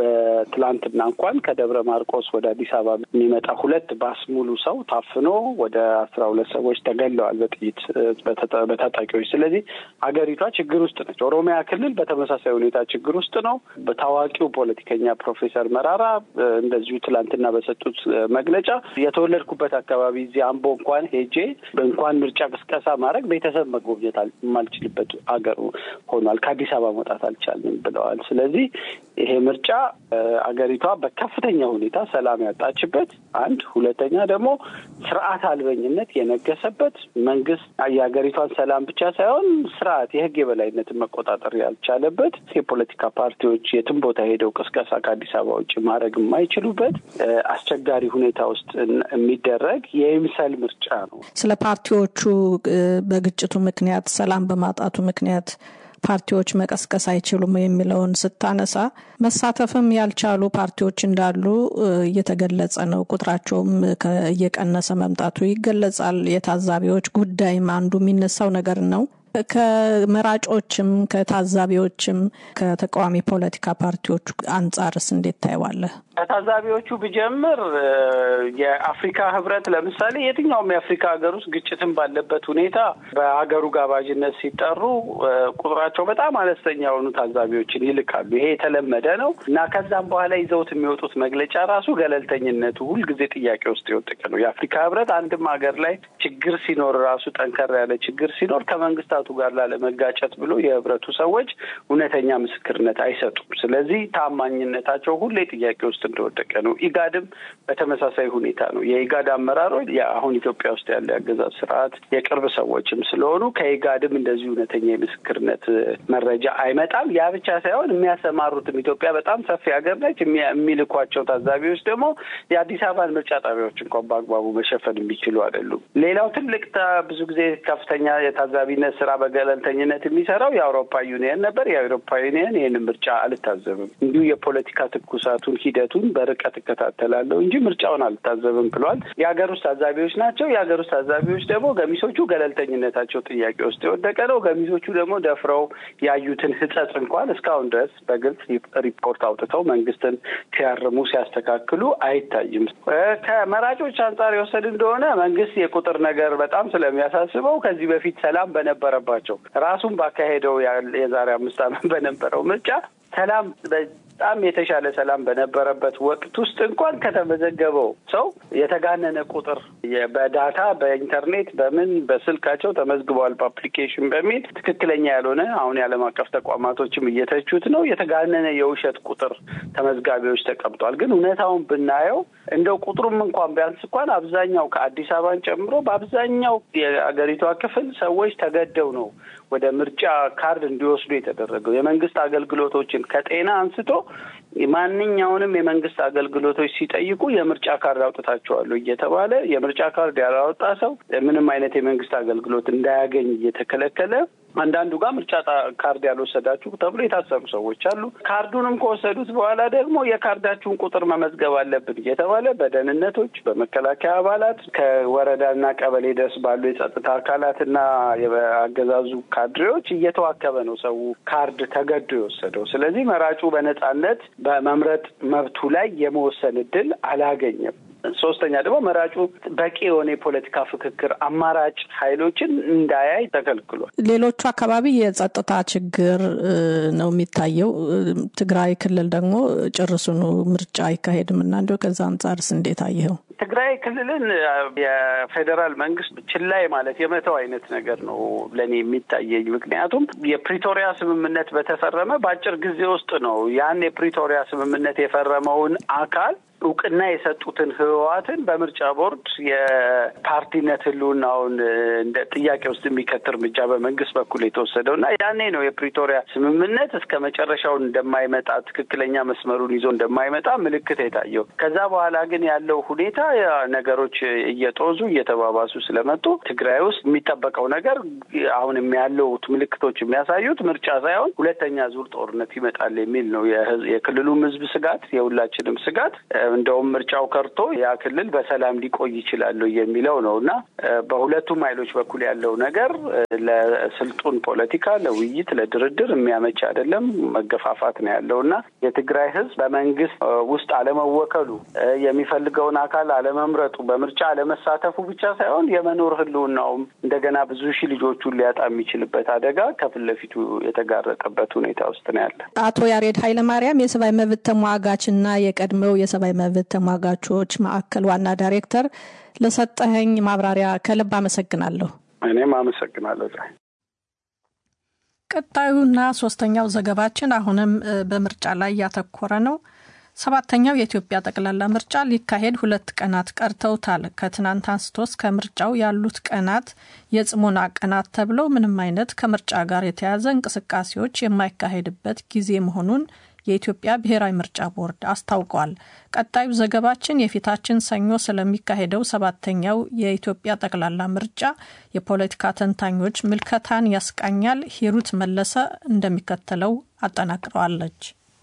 በትላንትና እንኳን ከደብረ ማርቆስ ወደ አዲስ አበባ የሚመጣ ሁለት ባስ ሙሉ ሰው ታፍኖ ወደ አስራ ሁለት ሰዎች ተገለዋል በጥይት በታጣቂዎች። ስለዚህ አገሪቷ ችግር ውስጥ ነች። ኦሮሚያ ክልል በተመሳሳይ ሁኔታ ችግር ውስጥ ነው። በታዋቂው ፖለቲከኛ ፕሮፌሰር መራራ እንደዚሁ ትላንትና በሰጡት መግለጫ የተወለድኩበት አካባቢ እዚህ አምቦ እንኳን ሄጄ እንኳን ምርጫ ቅስቀሳ ማድረግ ቤተሰብ መጎብኘት የማልችልበት አገር ሆኗል። ከአዲስ አበባ መውጣት አልቻልንም ብለዋል። ስለዚህ ይሄ ምርጫ አገሪቷ በከፍተኛ ሁኔታ ሰላም ያጣችበት አንድ፣ ሁለተኛ ደግሞ ስርዓት አልበኝነት የነገሰበት መንግስት የሀገሪቷን ሰላም ብቻ ሳይሆን ስርዓት የህግ የበላይነትን መቆጣጠር ያልቻለበት የፖለቲካ ፓርቲዎች የትም ቦታ ሄደው ቅስቀሳ ከአዲስ አበባ ውጭ ማድረግ የማይችሉበት አስቸጋሪ ሁኔታ ውስጥ የሚደረግ የይምሰል ምርጫ ነው። ስለ ፓርቲዎቹ በግጭቱ ምክንያት ሰላም በማጣቱ ምክንያት ፓርቲዎች መቀስቀስ አይችሉም የሚለውን ስታነሳ መሳተፍም ያልቻሉ ፓርቲዎች እንዳሉ እየተገለጸ ነው። ቁጥራቸውም እየቀነሰ መምጣቱ ይገለጻል። የታዛቢዎች ጉዳይም አንዱ የሚነሳው ነገር ነው። ከመራጮችም ከታዛቢዎችም ከተቃዋሚ ፖለቲካ ፓርቲዎች አንጻርስ እንዴት ታየዋለህ? ከታዛቢዎቹ ብጀምር የአፍሪካ ህብረት ለምሳሌ የትኛውም የአፍሪካ ሀገር ውስጥ ግጭትን ባለበት ሁኔታ በሀገሩ ጋባዥነት ሲጠሩ ቁጥራቸው በጣም አነስተኛ የሆኑ ታዛቢዎችን ይልካሉ። ይሄ የተለመደ ነው እና ከዛም በኋላ ይዘውት የሚወጡት መግለጫ ራሱ ገለልተኝነቱ ሁልጊዜ ጥያቄ ውስጥ የወደቀ ነው። የአፍሪካ ህብረት አንድም ሀገር ላይ ችግር ሲኖር ራሱ ጠንከር ያለ ችግር ሲኖር ከመንግስታቱ ጋር ላለመጋጨት ብሎ የህብረቱ ሰዎች እውነተኛ ምስክርነት አይሰጡም። ስለዚህ ታማኝነታቸው ሁሌ ጥያቄ ውስጥ እንደወደቀ ነው። ኢጋድም በተመሳሳይ ሁኔታ ነው። የኢጋድ አመራሮች አሁን ኢትዮጵያ ውስጥ ያለ የአገዛዝ ስርዓት የቅርብ ሰዎችም ስለሆኑ ከኢጋድም እንደዚህ እውነተኛ የምስክርነት መረጃ አይመጣም። ያ ብቻ ሳይሆን የሚያሰማሩትም ኢትዮጵያ በጣም ሰፊ ሀገር ነች። የሚልኳቸው ታዛቢዎች ደግሞ የአዲስ አበባን ምርጫ ጣቢያዎች እንኳን በአግባቡ መሸፈን የሚችሉ አይደሉም። ሌላው ትልቅ ብዙ ጊዜ ከፍተኛ የታዛቢነት ስራ በገለልተኝነት የሚሰራው የአውሮፓ ዩኒየን ነበር። የአውሮፓ ዩኒየን ይህንን ምርጫ አልታዘብም፣ እንዲሁ የፖለቲካ ትኩሳቱን ሂደቱን በርቀት እከታተላለሁ እንጂ ምርጫውን አልታዘብም ብለዋል። የሀገር ውስጥ ታዛቢዎች ናቸው። የሀገር ውስጥ ታዛቢዎች ደግሞ ገሚሶቹ ገለልተኝነታቸው ጥያቄ ውስጥ የወደቀ ነው። ገሚሶቹ ደግሞ ደፍረው ያዩትን ሕጸጽ እንኳን እስካሁን ድረስ በግልጽ ሪፖርት አውጥተው መንግስትን ሲያርሙ ሲያስተካክሉ አይታይም። ከመራጮች አንጻር የወሰድ እንደሆነ መንግስት የቁጥር ነገር በጣም ስለሚያሳስበው ከዚህ በፊት ሰላም በነበረባቸው ራሱን ባካሄደው የዛሬ አምስት ዓመት በነበረው ምርጫ ሰላም በጣም የተሻለ ሰላም በነበረበት ወቅት ውስጥ እንኳን ከተመዘገበው ሰው የተጋነነ ቁጥር በዳታ በኢንተርኔት በምን በስልካቸው ተመዝግበዋል በአፕሊኬሽን በሚል ትክክለኛ ያልሆነ አሁን የዓለም አቀፍ ተቋማቶችም እየተቹት ነው። የተጋነነ የውሸት ቁጥር ተመዝጋቢዎች ተቀምጧል። ግን እውነታውን ብናየው እንደው ቁጥሩም እንኳን ቢያንስ እንኳን አብዛኛው ከአዲስ አበባን ጨምሮ በአብዛኛው የአገሪቷ ክፍል ሰዎች ተገደው ነው ወደ ምርጫ ካርድ እንዲወስዱ የተደረገው። የመንግስት አገልግሎቶችን ከጤና አንስቶ ማንኛውንም የመንግስት አገልግሎቶች ሲጠይቁ የምርጫ ካርድ አውጥታቸዋሉ እየተባለ የምርጫ ካርድ ያላወጣ ሰው ምንም አይነት የመንግስት አገልግሎት እንዳያገኝ እየተከለከለ አንዳንዱ ጋር ምርጫ ካርድ ያልወሰዳችሁ ተብሎ የታሰሩ ሰዎች አሉ። ካርዱንም ከወሰዱት በኋላ ደግሞ የካርዳችሁን ቁጥር መመዝገብ አለብን እየተባለ በደህንነቶች፣ በመከላከያ አባላት ከወረዳና ቀበሌ ድረስ ባሉ የጸጥታ አካላትና የአገዛዙ ካድሬዎች እየተዋከበ ነው ሰው ካርድ ተገዶ የወሰደው። ስለዚህ መራጩ በነጻነት በመምረጥ መብቱ ላይ የመወሰን እድል አላገኘም። ሶስተኛ ደግሞ መራጩ በቂ የሆነ የፖለቲካ ፍክክር አማራጭ ኃይሎችን እንዳያይ ተከልክሏል። ሌሎቹ አካባቢ የጸጥታ ችግር ነው የሚታየው። ትግራይ ክልል ደግሞ ጭርሱኑ ምርጫ አይካሄድም እና እንዲሁ ከዛ አንጻርስ እንዴት አየኸው? ትግራይ ክልልን የፌዴራል መንግስት ችላይ ማለት የመተው አይነት ነገር ነው ለእኔ የሚታየኝ። ምክንያቱም የፕሪቶሪያ ስምምነት በተፈረመ በአጭር ጊዜ ውስጥ ነው ያን የፕሪቶሪያ ስምምነት የፈረመውን አካል እውቅና የሰጡትን ህወሓትን በምርጫ ቦርድ የፓርቲነት ህልውናውን እንደ ጥያቄ ውስጥ የሚከት እርምጃ በመንግስት በኩል የተወሰደው እና ያኔ ነው የፕሪቶሪያ ስምምነት እስከ መጨረሻውን እንደማይመጣ ትክክለኛ መስመሩን ይዞ እንደማይመጣ ምልክት የታየው። ከዛ በኋላ ግን ያለው ሁኔታ ነገሮች እየጦዙ እየተባባሱ ስለመጡ ትግራይ ውስጥ የሚጠበቀው ነገር አሁንም ያለውት ምልክቶች የሚያሳዩት ምርጫ ሳይሆን ሁለተኛ ዙር ጦርነት ይመጣል የሚል ነው የክልሉም ህዝብ ስጋት፣ የሁላችንም ስጋት እንደውም ምርጫው ከርቶ ያ ክልል በሰላም ሊቆይ ይችላሉ የሚለው ነው እና በሁለቱም ኃይሎች በኩል ያለው ነገር ለስልጡን ፖለቲካ፣ ለውይይት፣ ለድርድር የሚያመች አይደለም። መገፋፋት ነው ያለው እና የትግራይ ህዝብ በመንግስት ውስጥ አለመወከሉ፣ የሚፈልገውን አካል አለመምረጡ፣ በምርጫ አለመሳተፉ ብቻ ሳይሆን የመኖር ህልውናውም እንደገና ብዙ ሺህ ልጆቹን ሊያጣ የሚችልበት አደጋ ከፊት ለፊቱ የተጋረጠበት ሁኔታ ውስጥ ነው ያለ። አቶ ያሬድ ኃይለማርያም የሰብአዊ መብት ተሟጋችና የቀድሞው የሰብአዊ መብት ተሟጋቾች ማዕከል ዋና ዳይሬክተር ለሰጠኸኝ ማብራሪያ ከልብ አመሰግናለሁ። እኔም አመሰግናለሁ። ቀጣዩና ሶስተኛው ዘገባችን አሁንም በምርጫ ላይ ያተኮረ ነው። ሰባተኛው የኢትዮጵያ ጠቅላላ ምርጫ ሊካሄድ ሁለት ቀናት ቀርተውታል። ከትናንት አንስቶ እስከ ምርጫው ያሉት ቀናት የጽሞና ቀናት ተብለው ምንም አይነት ከምርጫ ጋር የተያያዘ እንቅስቃሴዎች የማይካሄድበት ጊዜ መሆኑን የኢትዮጵያ ብሔራዊ ምርጫ ቦርድ አስታውቋል። ቀጣዩ ዘገባችን የፊታችን ሰኞ ስለሚካሄደው ሰባተኛው የኢትዮጵያ ጠቅላላ ምርጫ የፖለቲካ ተንታኞች ምልከታን ያስቃኛል። ሂሩት መለሰ እንደሚከተለው አጠናቅረዋለች።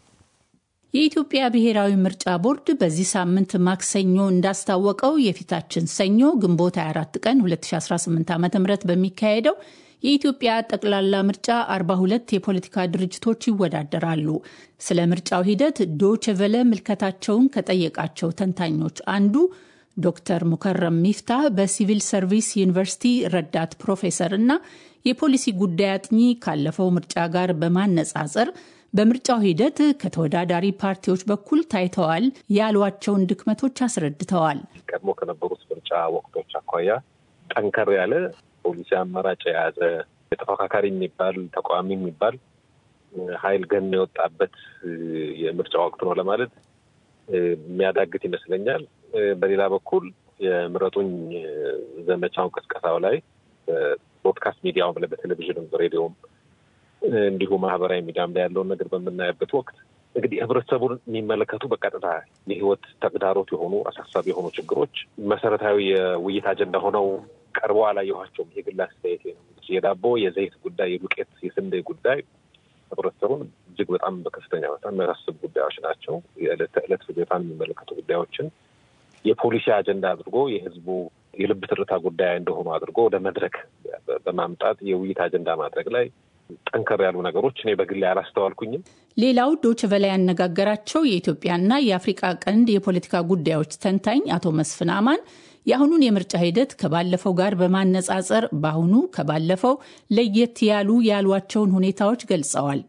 የኢትዮጵያ ብሔራዊ ምርጫ ቦርድ በዚህ ሳምንት ማክሰኞ እንዳስታወቀው የፊታችን ሰኞ ግንቦት 24 ቀን 2018 ዓ ም በሚካሄደው የኢትዮጵያ ጠቅላላ ምርጫ 42 የፖለቲካ ድርጅቶች ይወዳደራሉ። ስለ ምርጫው ሂደት ዶችቨለ ምልከታቸውን ከጠየቃቸው ተንታኞች አንዱ ዶክተር ሙከረም ሚፍታህ በሲቪል ሰርቪስ ዩኒቨርሲቲ ረዳት ፕሮፌሰር እና የፖሊሲ ጉዳይ አጥኚ ካለፈው ምርጫ ጋር በማነጻጸር በምርጫው ሂደት ከተወዳዳሪ ፓርቲዎች በኩል ታይተዋል ያሏቸውን ድክመቶች አስረድተዋል። ቀድሞ ከነበሩት ምርጫ ወቅቶች አኳያ ጠንከር ያለ ፖሊሲ አማራጭ የያዘ የተፎካካሪ የሚባል ተቃዋሚ የሚባል ኃይል ገን የወጣበት የምርጫ ወቅት ነው ለማለት የሚያዳግት ይመስለኛል። በሌላ በኩል የምረጡኝ ዘመቻውን ቅስቀሳው ላይ በብሮድካስት ሚዲያውም ላይ በቴሌቪዥንም በሬዲዮም እንዲሁ ማህበራዊ ሚዲያም ላይ ያለውን ነገር በምናየበት ወቅት እንግዲህ ህብረተሰቡን የሚመለከቱ በቀጥታ የህይወት ተግዳሮት የሆኑ አሳሳቢ የሆኑ ችግሮች መሰረታዊ የውይይት አጀንዳ ሆነው ቀርበው አላየኋቸውም። የግል አስተያየት የዳቦ የዘይት ጉዳይ፣ የዱቄት የስንዴ ጉዳይ ህብረተሰቡን እጅግ በጣም በከፍተኛ በጣም የሚያሳስብ ጉዳዮች ናቸው። የዕለት ተዕለት ፍጆታን የሚመለከቱ ጉዳዮችን የፖሊሲ አጀንዳ አድርጎ የህዝቡ የልብ ትርታ ጉዳይ እንደሆኑ አድርጎ ወደ መድረክ በማምጣት የውይይት አጀንዳ ማድረግ ላይ ጠንከር ያሉ ነገሮች እኔ በግሌ አላስተዋልኩኝም። ሌላው ዶች በላይ ያነጋገራቸው የኢትዮጵያና የአፍሪቃ ቀንድ የፖለቲካ ጉዳዮች ተንታኝ አቶ መስፍን አማን የአሁኑን የምርጫ ሂደት ከባለፈው ጋር በማነጻጸር በአሁኑ ከባለፈው ለየት ያሉ ያሏቸውን ሁኔታዎች ገልጸዋል።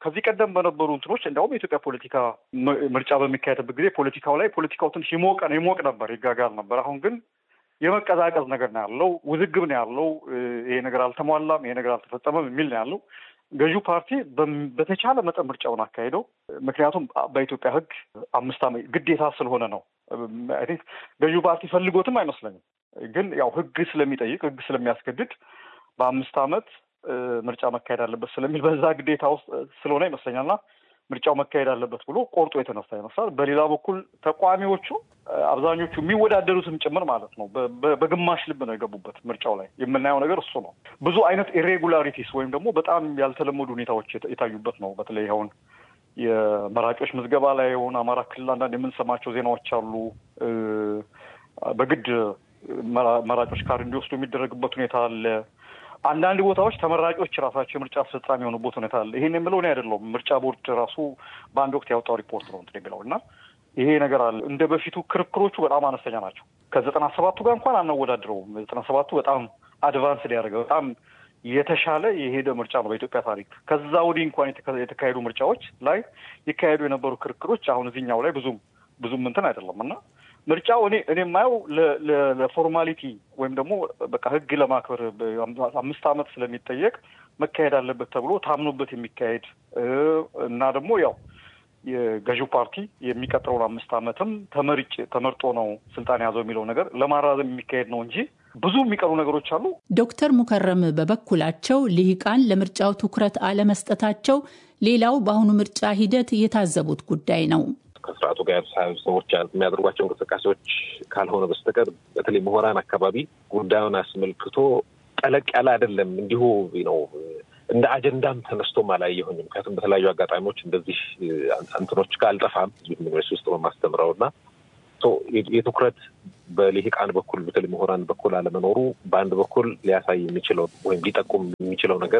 ከዚህ ቀደም በነበሩ እንትኖች እንዲያውም የኢትዮጵያ ፖለቲካ ምርጫ በሚካሄድበት ጊዜ ፖለቲካው ላይ ፖለቲካው ትንሽ ይሞቀ ይሞቅ ነበር፣ ይጋጋል ነበር። አሁን ግን የመቀዛቀዝ ነገር ነው ያለው፣ ውዝግብ ነው ያለው። ይሄ ነገር አልተሟላም፣ ይሄ ነገር አልተፈጸመም የሚል ነው ያለው። ገዢው ፓርቲ በተቻለ መጠን ምርጫውን አካሄደው። ምክንያቱም በኢትዮጵያ ሕግ አምስት ዓመት ግዴታ ስለሆነ ነው። አይ ቲንክ ገዢው ፓርቲ ፈልጎትም አይመስለኝም። ግን ያው ሕግ ስለሚጠይቅ ሕግ ስለሚያስገድድ በአምስት ዓመት ምርጫ መካሄድ አለበት ስለሚል በዛ ግዴታ ውስጥ ስለሆነ ይመስለኛልና ምርጫው መካሄድ አለበት ብሎ ቆርጦ የተነሳ ይመስላል። በሌላ በኩል ተቃዋሚዎቹ አብዛኞቹ የሚወዳደሩትም ጭምር ማለት ነው በግማሽ ልብ ነው የገቡበት ምርጫው ላይ የምናየው ነገር እሱ ነው። ብዙ አይነት ኢሬጉላሪቲስ ወይም ደግሞ በጣም ያልተለመዱ ሁኔታዎች የታዩበት ነው። በተለይ አሁን የመራጮች ምዝገባ ላይ የሆነ አማራ ክልል አንዳንድ የምንሰማቸው ዜናዎች አሉ። በግድ መራጮች ካርድ እንዲወስዱ የሚደረግበት ሁኔታ አለ። አንዳንድ ቦታዎች ተመራጮች ራሳቸው የምርጫ አስፈጻሚ የሆኑበት ሁኔታ አለ። ይሄን የምለው እኔ አይደለሁም። ምርጫ ቦርድ ራሱ በአንድ ወቅት ያወጣው ሪፖርት ነው እንትን የሚለው እና ይሄ ነገር አለ። እንደ በፊቱ ክርክሮቹ በጣም አነስተኛ ናቸው። ከዘጠና ሰባቱ ጋር እንኳን አናወዳድረውም። ዘጠና ሰባቱ በጣም አድቫንስድ ያደረገ በጣም የተሻለ የሄደ ምርጫ ነው በኢትዮጵያ ታሪክ። ከዛ ወዲህ እንኳን የተካሄዱ ምርጫዎች ላይ ይካሄዱ የነበሩ ክርክሮች አሁን እዚህኛው ላይ ብዙም ብዙም እንትን አይደለም እና ምርጫው እኔ እኔ የማየው ለፎርማሊቲ ወይም ደግሞ በቃ ሕግ ለማክበር አምስት ዓመት ስለሚጠየቅ መካሄድ አለበት ተብሎ ታምኖበት የሚካሄድ እና ደግሞ ያው የገዢው ፓርቲ የሚቀጥለውን አምስት ዓመትም ተመርጭ ተመርጦ ነው ስልጣን የያዘው የሚለው ነገር ለማራዘም የሚካሄድ ነው እንጂ ብዙ የሚቀሩ ነገሮች አሉ። ዶክተር ሙከረም በበኩላቸው ልሂቃን ለምርጫው ትኩረት አለመስጠታቸው ሌላው በአሁኑ ምርጫ ሂደት የታዘቡት ጉዳይ ነው። ከስርዓቱ ጋር ሰዎች የሚያደርጓቸው እንቅስቃሴዎች ካልሆነ በስተቀር በተለይ ምሁራን አካባቢ ጉዳዩን አስመልክቶ ጠለቅ ያለ አይደለም። እንዲሁ ነው እንደ አጀንዳም ተነስቶም አላየሁኝም። ምክንያቱም በተለያዩ አጋጣሚዎች እንደዚህ እንትኖች ጋር አልጠፋም ዩኒቨርሲቲ ውስጥ በማስተምረው እና የትኩረት በልሂቃን በኩል በተለይ ምሁራን በኩል አለመኖሩ በአንድ በኩል ሊያሳይ የሚችለው ወይም ሊጠቁም የሚችለው ነገር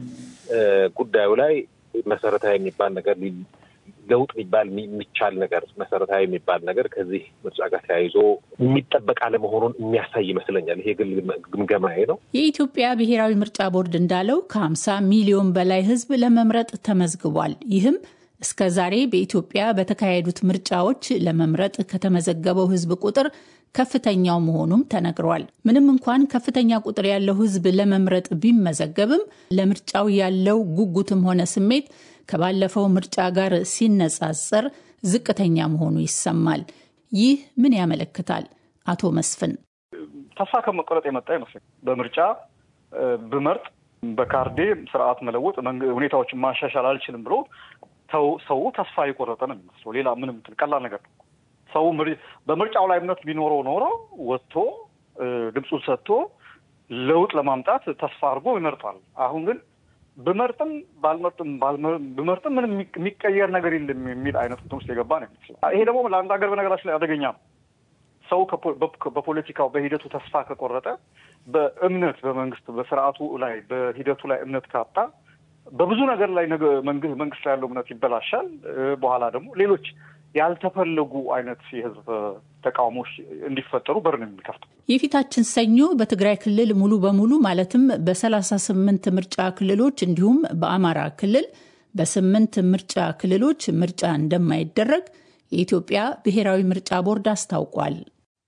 ጉዳዩ ላይ መሰረታዊ የሚባል ነገር ለውጥ የሚባል የሚቻል ነገር መሰረታዊ የሚባል ነገር ከዚህ ምርጫ ጋር ተያይዞ የሚጠበቅ አለመሆኑን የሚያሳይ ይመስለኛል። ይሄ ግል ግምገማዬ ነው። የኢትዮጵያ ብሔራዊ ምርጫ ቦርድ እንዳለው ከ50 ሚሊዮን በላይ ሕዝብ ለመምረጥ ተመዝግቧል። ይህም እስከ ዛሬ በኢትዮጵያ በተካሄዱት ምርጫዎች ለመምረጥ ከተመዘገበው ሕዝብ ቁጥር ከፍተኛው መሆኑም ተነግሯል። ምንም እንኳን ከፍተኛ ቁጥር ያለው ሕዝብ ለመምረጥ ቢመዘገብም ለምርጫው ያለው ጉጉትም ሆነ ስሜት ከባለፈው ምርጫ ጋር ሲነጻጸር ዝቅተኛ መሆኑ ይሰማል። ይህ ምን ያመለክታል? አቶ መስፍን ተስፋ ከመቆረጥ የመጣ ይመስለኝ በምርጫ ብመርጥ በካርዴ ስርዓት መለወጥ ሁኔታዎችን ማሻሻል አልችልም ብሎ ሰው ተስፋ የቆረጠ ነው የሚመስለው። ሌላ ምንም ቀላል ነገር ነው። ሰው በምርጫው ላይ እምነት ቢኖረው ኖሮ ወጥቶ ድምፁን ሰጥቶ ለውጥ ለማምጣት ተስፋ አድርጎ ይመርጣል። አሁን ግን ብመርጥም ባልመርጥም ብመርጥም ምንም የሚቀየር ነገር የለም የሚል አይነት እንትን ውስጥ የገባ ነው የሚመስለው። ይሄ ደግሞ ለአንድ ሀገር በነገራችን ላይ አደገኛ ነው። ሰው በፖለቲካው በሂደቱ ተስፋ ከቆረጠ፣ በእምነት በመንግስት በስርዓቱ ላይ በሂደቱ ላይ እምነት ካጣ በብዙ ነገር ላይ መንግስት ላይ ያለው እምነት ይበላሻል። በኋላ ደግሞ ሌሎች ያልተፈለጉ አይነት የህዝብ ተቃውሞች እንዲፈጠሩ በር ነው የሚከፍተው። የፊታችን ሰኞ በትግራይ ክልል ሙሉ በሙሉ ማለትም በሰላሳ ስምንት ምርጫ ክልሎች እንዲሁም በአማራ ክልል በስምንት ምርጫ ክልሎች ምርጫ እንደማይደረግ የኢትዮጵያ ብሔራዊ ምርጫ ቦርድ አስታውቋል።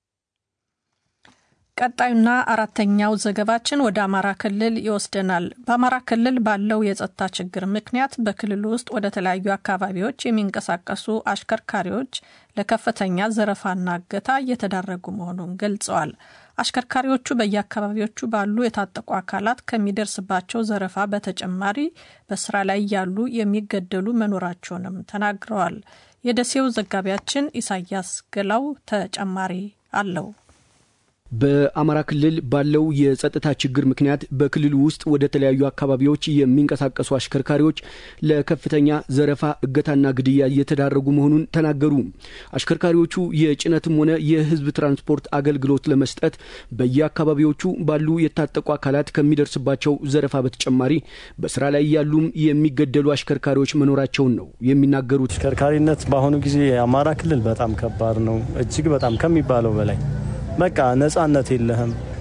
ቀጣዩና አራተኛው ዘገባችን ወደ አማራ ክልል ይወስደናል። በአማራ ክልል ባለው የጸጥታ ችግር ምክንያት በክልሉ ውስጥ ወደ ተለያዩ አካባቢዎች የሚንቀሳቀሱ አሽከርካሪዎች ለከፍተኛ ዘረፋና እገታ እየተዳረጉ መሆኑን ገልጸዋል። አሽከርካሪዎቹ በየአካባቢዎቹ ባሉ የታጠቁ አካላት ከሚደርስባቸው ዘረፋ በተጨማሪ በስራ ላይ ያሉ የሚገደሉ መኖራቸውንም ተናግረዋል። የደሴው ዘጋቢያችን ኢሳያስ ገላው ተጨማሪ አለው። በአማራ ክልል ባለው የጸጥታ ችግር ምክንያት በክልሉ ውስጥ ወደ ተለያዩ አካባቢዎች የሚንቀሳቀሱ አሽከርካሪዎች ለከፍተኛ ዘረፋ፣ እገታና ግድያ እየተዳረጉ መሆኑን ተናገሩ። አሽከርካሪዎቹ የጭነትም ሆነ የሕዝብ ትራንስፖርት አገልግሎት ለመስጠት በየአካባቢዎቹ ባሉ የታጠቁ አካላት ከሚደርስባቸው ዘረፋ በተጨማሪ በስራ ላይ ያሉም የሚገደሉ አሽከርካሪዎች መኖራቸውን ነው የሚናገሩት። አሽከርካሪነት በአሁኑ ጊዜ የአማራ ክልል በጣም ከባድ ነው፣ እጅግ በጣም ከሚባለው በላይ በቃ ነጻነት የለህም።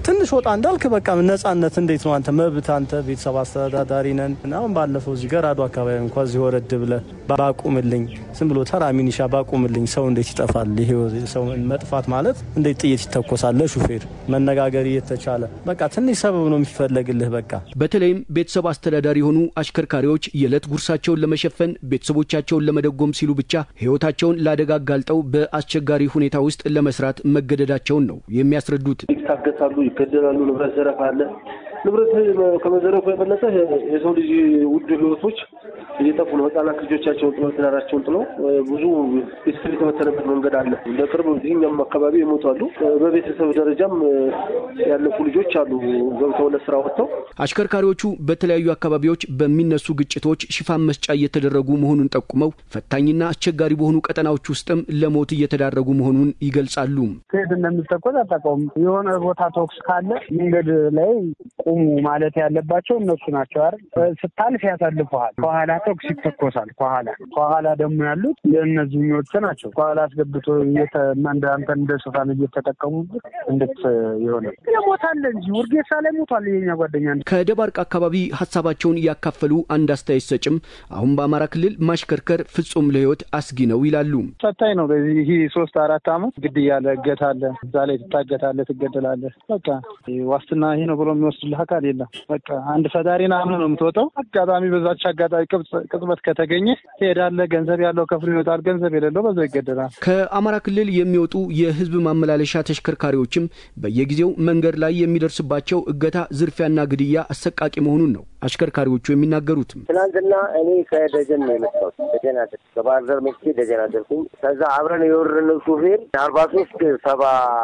ትንሽ ወጣ እንዳልክ በቃ ነጻነት እንዴት ነው አንተ መብት አንተ ቤተሰብ አስተዳዳሪ ነን። አሁን ባለፈው እዚህ ገራዶ አካባቢ እንኳ እዚህ ወረድ ብለ ባቁምልኝ ዝም ብሎ ተራ ሚኒሻ ባቁምልኝ ሰው እንዴት ይጠፋል? ይሄ ሰው መጥፋት ማለት እንዴት ጥይት ይተኮሳል? ለሹፌር መነጋገር እየተቻለ በቃ ትንሽ ሰበብ ነው የሚፈለግልህ። በቃ በተለይም ቤተሰብ አስተዳዳሪ የሆኑ አሽከርካሪዎች የዕለት ጉርሳቸውን ለመሸፈን ቤተሰቦቻቸውን ለመደጎም ሲሉ ብቻ ሕይወታቸውን ለአደጋ አጋልጠው በአስቸጋሪ ሁኔታ ውስጥ ለመስራት መገደዳቸውን ነው የሚያስረዱት። ይታገታሉ፣ ይገደላሉ፣ ንብረት ዘረፋ አለ። ንብረት ከመዘረፉ የበለጠ የሰው ልጅ ውድ ሕይወቶች እየጠፉ ነው። ህጻናት ልጆቻቸውን ጥለው ትዳራቸውን ጥለው ብዙ ቤተሰብ የተበተነበት መንገድ አለ። እንደ ቅርብ እኛም አካባቢ ይሞታሉ። በቤተሰብ ደረጃም ያለፉ ልጆች አሉ ገብተው ለስራ ወጥተው። አሽከርካሪዎቹ በተለያዩ አካባቢዎች በሚነሱ ግጭቶች ሽፋን መስጫ እየተደረጉ መሆኑን ጠቁመው ፈታኝና አስቸጋሪ በሆኑ ቀጠናዎች ውስጥም ለሞት እየተዳረጉ መሆኑን ይገልጻሉ። ከየት እንደምትተኮስ አታውቀውም። የሆነ ቦታ ተኩስ ካለ መንገድ ላይ ቁሙ ማለት ያለባቸው እነሱ ናቸው አይደል? ስታልፍ ያሳልፈሃል። ከኋላ ተኩስ ይተኮሳል። ከኋላ ከኋላ ደግሞ ያሉት የእነዚህኞቹ ናቸው። ከኋላ አስገብቶ አንተ እንደ ሽፋን እየተጠቀሙበት እንድት የሆነ ሞታለ እንጂ ውርጌሳ ላይ ሞቷል። የኛ ጓደኛ ከደባርቅ አካባቢ ሀሳባቸውን ያካፈሉ አንድ አስተያየት ሰጭም አሁን በአማራ ክልል ማሽከርከር ፍጹም ለሕይወት አስጊ ነው ይላሉ። ፈታኝ ነው። በዚህ ሶስት አራት አመት ግድያ አለ፣ እገታ አለ፣ እዛ ላይ ትታገታለህ፣ ትገደላለህ። በቃ ዋስትና ይሄ ነው ብሎ የሚወስድልህ አካል የለም። በቃ አንድ ፈጣሪን አምነህ ነው የምትወጣው። አጋጣሚ በዛች አጋጣሚ ቅጽበት ከተገኘ ትሄዳለህ። ገንዘብ ያለው ከፍሎ ይወጣል፣ ገንዘብ የሌለው በዛው ይገደላል። ከአማራ ክልል የሚወጡ የህዝብ ማመላለሻ ተሽከርካሪዎችም በየጊዜው መንገድ ላይ የሚደርስባቸው እገታ፣ ዝርፊያና ግድያ አሰቃቂ መሆኑን ነው አሽከርካሪዎቹ የሚናገሩትም። ትናንትና እኔ ከደጀን ነው የመጣሁት። ደጀን አደር ከባህር ዳር መጥቼ ደጀን አደርኩኝ። ከዛ አብረን የወረድነው ሹፌር አርባ ሶስት ሰባ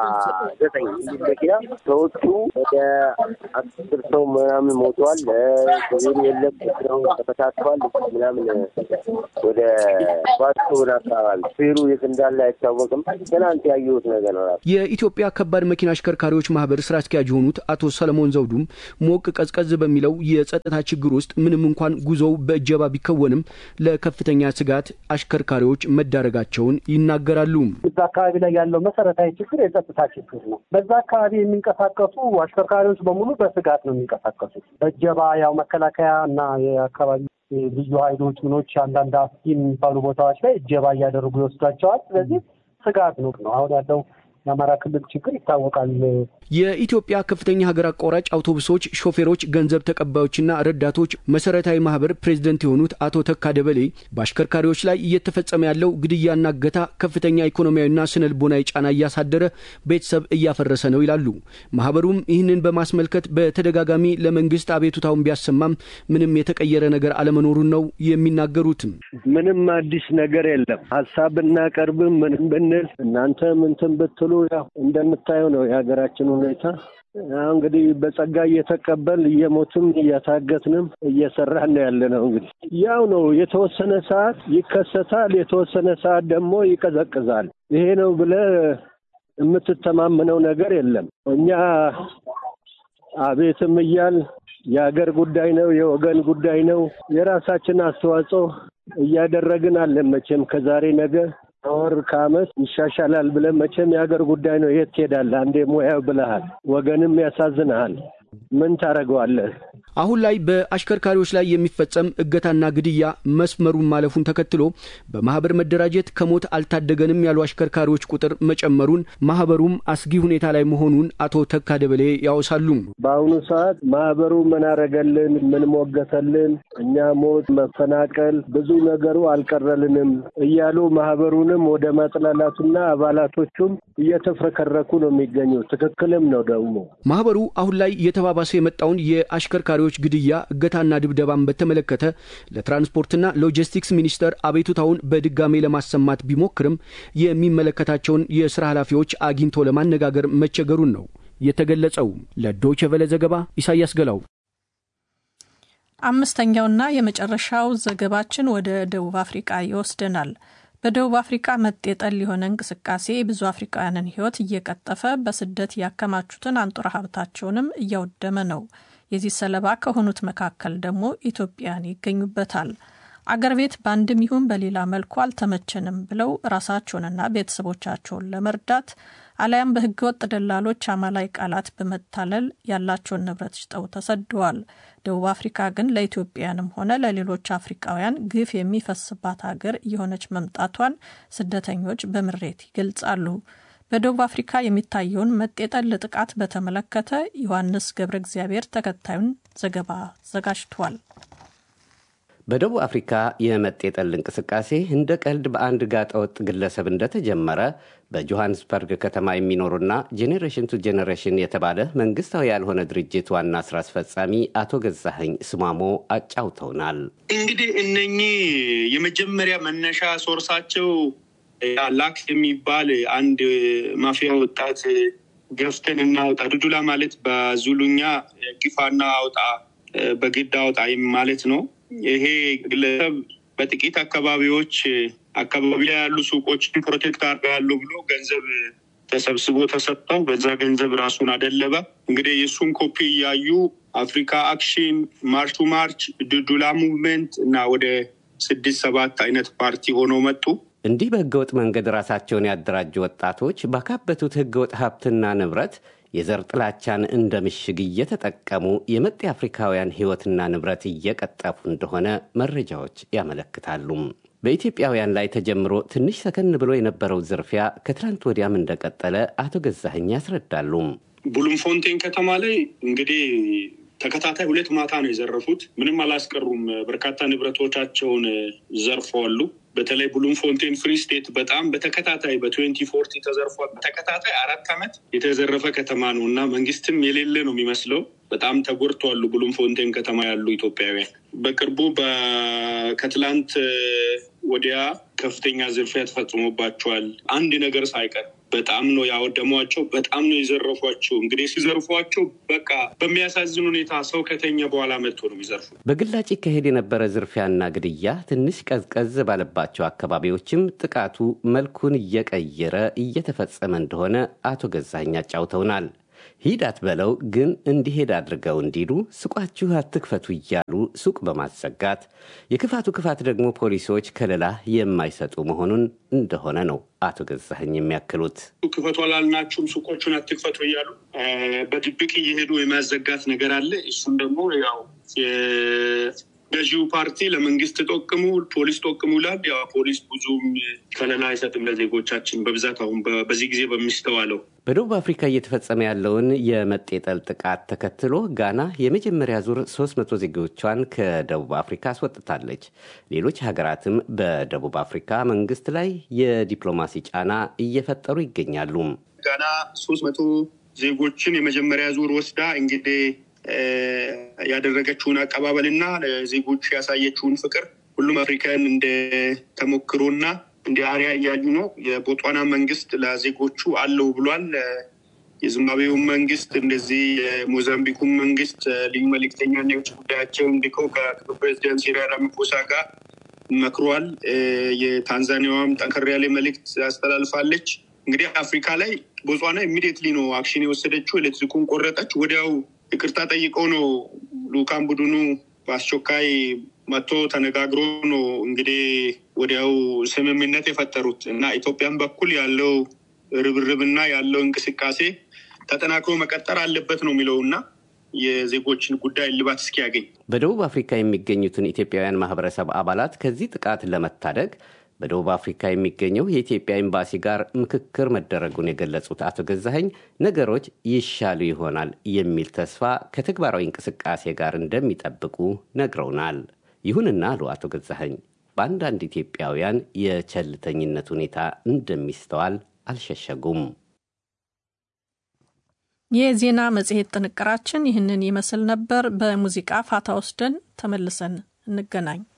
ዘጠኝ የሚል መኪና ሰዎቹ ወደ አስር ሰው ምናምን ሞተዋል። ሹፌሩ የለም ነው ተፈታትቷል ምናምን ወደ ባስቶን አካባቢ ሹፌሩ የት እንዳለ አይታወቅም። ትናንት ያየሁት ነገር ነው። የኢትዮጵያ ከባድ መኪና አሽከርካሪዎች ማህበር ስራ አስኪያጅ የሆኑት አቶ ሰለሞን ዘውዱም ሞቅ ቀዝቀዝ በሚለው የጸጥታ ችግር ውስጥ ምንም እንኳን ጉዞው በእጀባ ቢከወንም ለከፍተኛ ስጋት አሽከርካሪዎች መዳረጋቸውን ይናገራሉ። እዛ አካባቢ ላይ ያለው መሰረታዊ ችግር የጸጥታ ችግር ነው። በዛ አካባቢ የሚንቀሳቀሱ አሽከርካሪዎች በሙሉ በስጋት ነው የሚንቀሳቀሱት። በእጀባ ያው መከላከያ እና የአካባቢ ልዩ ኃይሎች ምኖች አንዳንድ አስጊ የሚባሉ ቦታዎች ላይ እጀባ እያደረጉ ይወስዷቸዋል። ስለዚህ ስጋት ነው ነው አሁን ያለው የአማራ ክልል ችግር ይታወቃል። የኢትዮጵያ ከፍተኛ ሀገር አቋራጭ አውቶቡሶች ሾፌሮች፣ ገንዘብ ተቀባዮችና ረዳቶች መሰረታዊ ማህበር ፕሬዝደንት የሆኑት አቶ ተካ ደበሌ በአሽከርካሪዎች ላይ እየተፈጸመ ያለው ግድያና እገታ ከፍተኛ ኢኮኖሚያዊና ስነ ልቦናዊ ጫና እያሳደረ ቤተሰብ እያፈረሰ ነው ይላሉ። ማህበሩም ይህንን በማስመልከት በተደጋጋሚ ለመንግስት አቤቱታውን ቢያሰማም ምንም የተቀየረ ነገር አለመኖሩን ነው የሚናገሩትም። ምንም አዲስ ነገር የለም። ሀሳብ ብናቀርብም ምንም ብንል እናንተ ምንትን ብትሉ ያው እንደምታየው ነው የሀገራችን ሁኔታ። እንግዲህ በጸጋ እየተቀበል እየሞትም እያታገትንም እየሰራን ነው ያለ ነው። እንግዲህ ያው ነው የተወሰነ ሰዓት ይከሰታል፣ የተወሰነ ሰዓት ደግሞ ይቀዘቅዛል። ይሄ ነው ብለህ የምትተማመነው ነገር የለም። እኛ አቤትም እያል የሀገር ጉዳይ ነው፣ የወገን ጉዳይ ነው። የራሳችን አስተዋጽኦ እያደረግን አለን። መቼም ከዛሬ ነገ ከወር ከዓመት ይሻሻላል ብለን መቼም የሀገር ጉዳይ ነው። የት ትሄዳለህ? አንዴ ሙያው ብለሃል፣ ወገንም ያሳዝንሃል። ምን ታደርገዋለህ? አሁን ላይ በአሽከርካሪዎች ላይ የሚፈጸም እገታና ግድያ መስመሩን ማለፉን ተከትሎ በማህበር መደራጀት ከሞት አልታደገንም ያሉ አሽከርካሪዎች ቁጥር መጨመሩን ማህበሩም አስጊ ሁኔታ ላይ መሆኑን አቶ ተካ ደበሌ ያወሳሉ። በአሁኑ ሰዓት ማህበሩ ምን አረገልን? ምን ሞገተልን? እኛ ሞት፣ መፈናቀል፣ ብዙ ነገሩ አልቀረልንም እያሉ ማህበሩንም ወደ ማጥላላቱና አባላቶቹም እየተፍረከረኩ ነው የሚገኙ። ትክክልም ነው ደግሞ ማህበሩ አሁን ላይ እየተባባሰ የመጣውን የአሽከርካሪዎች ግድያ እገታና ድብደባን በተመለከተ ለትራንስፖርትና ሎጂስቲክስ ሚኒስቴር አቤቱታውን በድጋሜ ለማሰማት ቢሞክርም የሚመለከታቸውን የስራ ኃላፊዎች አግኝቶ ለማነጋገር መቸገሩን ነው የተገለጸው። ለዶይቼ ቬለ ዘገባ ኢሳያስ ገላው። አምስተኛውና የመጨረሻው ዘገባችን ወደ ደቡብ አፍሪቃ ይወስደናል። በደቡብ አፍሪካ መጤጠል የሆነ እንቅስቃሴ ብዙ አፍሪካውያንን ሕይወት እየቀጠፈ በስደት ያከማቹትን አንጡራ ሀብታቸውንም እያወደመ ነው። የዚህ ሰለባ ከሆኑት መካከል ደግሞ ኢትዮጵያን ይገኙበታል። አገር ቤት በአንድም ይሁን በሌላ መልኩ አልተመቸንም ብለው ራሳቸውንና ቤተሰቦቻቸውን ለመርዳት አሊያም በህገወጥ ደላሎች አማላይ ቃላት በመታለል ያላቸውን ንብረት ሽጠው ተሰደዋል። ደቡብ አፍሪካ ግን ለኢትዮጵያንም ሆነ ለሌሎች አፍሪካውያን ግፍ የሚፈስባት ሀገር እየሆነች መምጣቷን ስደተኞች በምሬት ይገልጻሉ። በደቡብ አፍሪካ የሚታየውን መጤጠል ጥቃት በተመለከተ ዮሐንስ ገብረ እግዚአብሔር ተከታዩን ዘገባ አዘጋጅቷል። በደቡብ አፍሪካ የመጤጠል እንቅስቃሴ እንደ ቀልድ በአንድ ጋጠወጥ ግለሰብ እንደተጀመረ በጆሃንስበርግ ከተማ የሚኖሩና ጄኔሬሽን ቱ ጄኔሬሽን የተባለ መንግስታዊ ያልሆነ ድርጅት ዋና ስራ አስፈጻሚ አቶ ገዛኸኝ ስማሞ አጫውተውናል። እንግዲህ እነኚህ የመጀመሪያ መነሻ ሶርሳቸው ላክስ የሚባል አንድ ማፊያ ወጣት ገፍተን እናውጣ ዱዱላ ማለት በዙሉኛ ግፋና አውጣ በግድ አውጣ ማለት ነው። ይሄ ግለሰብ በጥቂት አካባቢዎች አካባቢ ላይ ያሉ ሱቆችን ፕሮቴክት አድርጋለሁ ብሎ ገንዘብ ተሰብስቦ ተሰጠው። በዛ ገንዘብ ራሱን አደለበ። እንግዲህ የእሱን ኮፒ እያዩ አፍሪካ አክሽን፣ ማርች ቱ ማርች፣ ዱዱላ ሙቭመንት እና ወደ ስድስት ሰባት አይነት ፓርቲ ሆነው መጡ። እንዲህ በህገወጥ መንገድ ራሳቸውን ያደራጁ ወጣቶች ባካበቱት ህገወጥ ሀብትና ንብረት የዘር ጥላቻን እንደ ምሽግ እየተጠቀሙ የመጤ አፍሪካውያን ህይወትና ንብረት እየቀጠፉ እንደሆነ መረጃዎች ያመለክታሉ። በኢትዮጵያውያን ላይ ተጀምሮ ትንሽ ሰከን ብሎ የነበረው ዝርፊያ ከትላንት ወዲያም እንደቀጠለ አቶ ገዛኸኝ ያስረዳሉ። ቡሉምፎንቴን ከተማ ላይ እንግዲህ ተከታታይ ሁለት ማታ ነው የዘረፉት። ምንም አላስቀሩም። በርካታ ንብረቶቻቸውን ዘርፈዋሉ። በተለይ ብሉም ፎንቴን ፍሪ ስቴት በጣም በተከታታይ በትዌንቲ ፎርቲ ተዘርፏል። በተከታታይ አራት ዓመት የተዘረፈ ከተማ ነው እና መንግስትም የሌለ ነው የሚመስለው። በጣም ተጎድተዋሉ። ብሉም ፎንቴን ከተማ ያሉ ኢትዮጵያውያን በቅርቡ ከትላንት ወዲያ ከፍተኛ ዝርፊያ ተፈጽሞባቸዋል። አንድ ነገር ሳይቀር በጣም ነው ያወደሟቸው። በጣም ነው የዘረፏቸው። እንግዲህ ሲዘርፏቸው በቃ በሚያሳዝን ሁኔታ ሰው ከተኛ በኋላ መጥቶ ነው የሚዘርፉ። በግላጭ ይካሄድ የነበረ ዝርፊያና ግድያ ትንሽ ቀዝቀዝ ባለባቸው አካባቢዎችም ጥቃቱ መልኩን እየቀየረ እየተፈጸመ እንደሆነ አቶ ገዛኸኝ አጫውተውናል። ሂድ አትበለው ግን እንዲሄድ አድርገው እንዲሉ ሱቃችሁ አትክፈቱ እያሉ ሱቅ በማዘጋት የክፋቱ ክፋት ደግሞ ፖሊሶች ከለላ የማይሰጡ መሆኑን እንደሆነ ነው አቶ ገዛኸኝ የሚያክሉት። ክፈቱ አላልናችሁም ሱቆቹን አትክፈቱ እያሉ በድብቅ እየሄዱ የማዘጋት ነገር አለ። እሱም ደግሞ ያው ገዢው ፓርቲ ለመንግስት ጠቅሙ ፖሊስ ጠቅሙ ይላል። ያው ፖሊስ ብዙም ከለላ አይሰጥም ለዜጎቻችን በብዛት አሁን በዚህ ጊዜ በሚስተዋለው በደቡብ አፍሪካ እየተፈጸመ ያለውን የመጤጠል ጥቃት ተከትሎ ጋና የመጀመሪያ ዙር 300 ዜጎቿን ከደቡብ አፍሪካ አስወጥታለች። ሌሎች ሀገራትም በደቡብ አፍሪካ መንግስት ላይ የዲፕሎማሲ ጫና እየፈጠሩ ይገኛሉ። ጋና ሶስት መቶ ዜጎችን የመጀመሪያ ዙር ወስዳ እንግዲህ ያደረገችውን አቀባበል እና ለዜጎች ያሳየችውን ፍቅር ሁሉም አፍሪካን እንደ ተሞክሮና እንደ አሪያ እያዩ ነው። የቦtsዋና መንግስት ለዜጎቹ አለው ብሏል። የዚምባብዌው መንግስት እንደዚህ የሞዛምቢኩን መንግስት ልዩ መልእክተኛና የውጭ ጉዳያቸውን ልከው ከፕሬዚደንት ሲሪል ራማፎሳ ጋር መክሯል። የታንዛኒያዋም ጠንከር ያለ መልእክት አስተላልፋለች። እንግዲህ አፍሪካ ላይ ቦtsዋና ኢሚዲየትሊ ነው አክሽን የወሰደችው። ኤሌክትሪኩን ቆረጠች። ወዲያው ይቅርታ ጠይቀው ነው ልኡካን ቡድኑ በአስቸኳይ መጥቶ ተነጋግሮ ነው እንግዲህ ወዲያው ስምምነት የፈጠሩት እና ኢትዮጵያን በኩል ያለው ርብርብና ያለው እንቅስቃሴ ተጠናክሮ መቀጠር አለበት ነው የሚለው እና የዜጎችን ጉዳይ እልባት እስኪያገኝ በደቡብ አፍሪካ የሚገኙትን ኢትዮጵያውያን ማህበረሰብ አባላት ከዚህ ጥቃት ለመታደግ በደቡብ አፍሪካ የሚገኘው የኢትዮጵያ ኤምባሲ ጋር ምክክር መደረጉን የገለጹት አቶ ገዛኸኝ ነገሮች ይሻሉ ይሆናል የሚል ተስፋ ከተግባራዊ እንቅስቃሴ ጋር እንደሚጠብቁ ነግረውናል። ይሁንና አሉ አቶ ገዛኸኝ በአንዳንድ ኢትዮጵያውያን የቸልተኝነት ሁኔታ እንደሚስተዋል አልሸሸጉም። የዜና መጽሔት ጥንቅራችን ይህንን ይመስል ነበር። በሙዚቃ ፋታ ወስደን ተመልሰን እንገናኝ።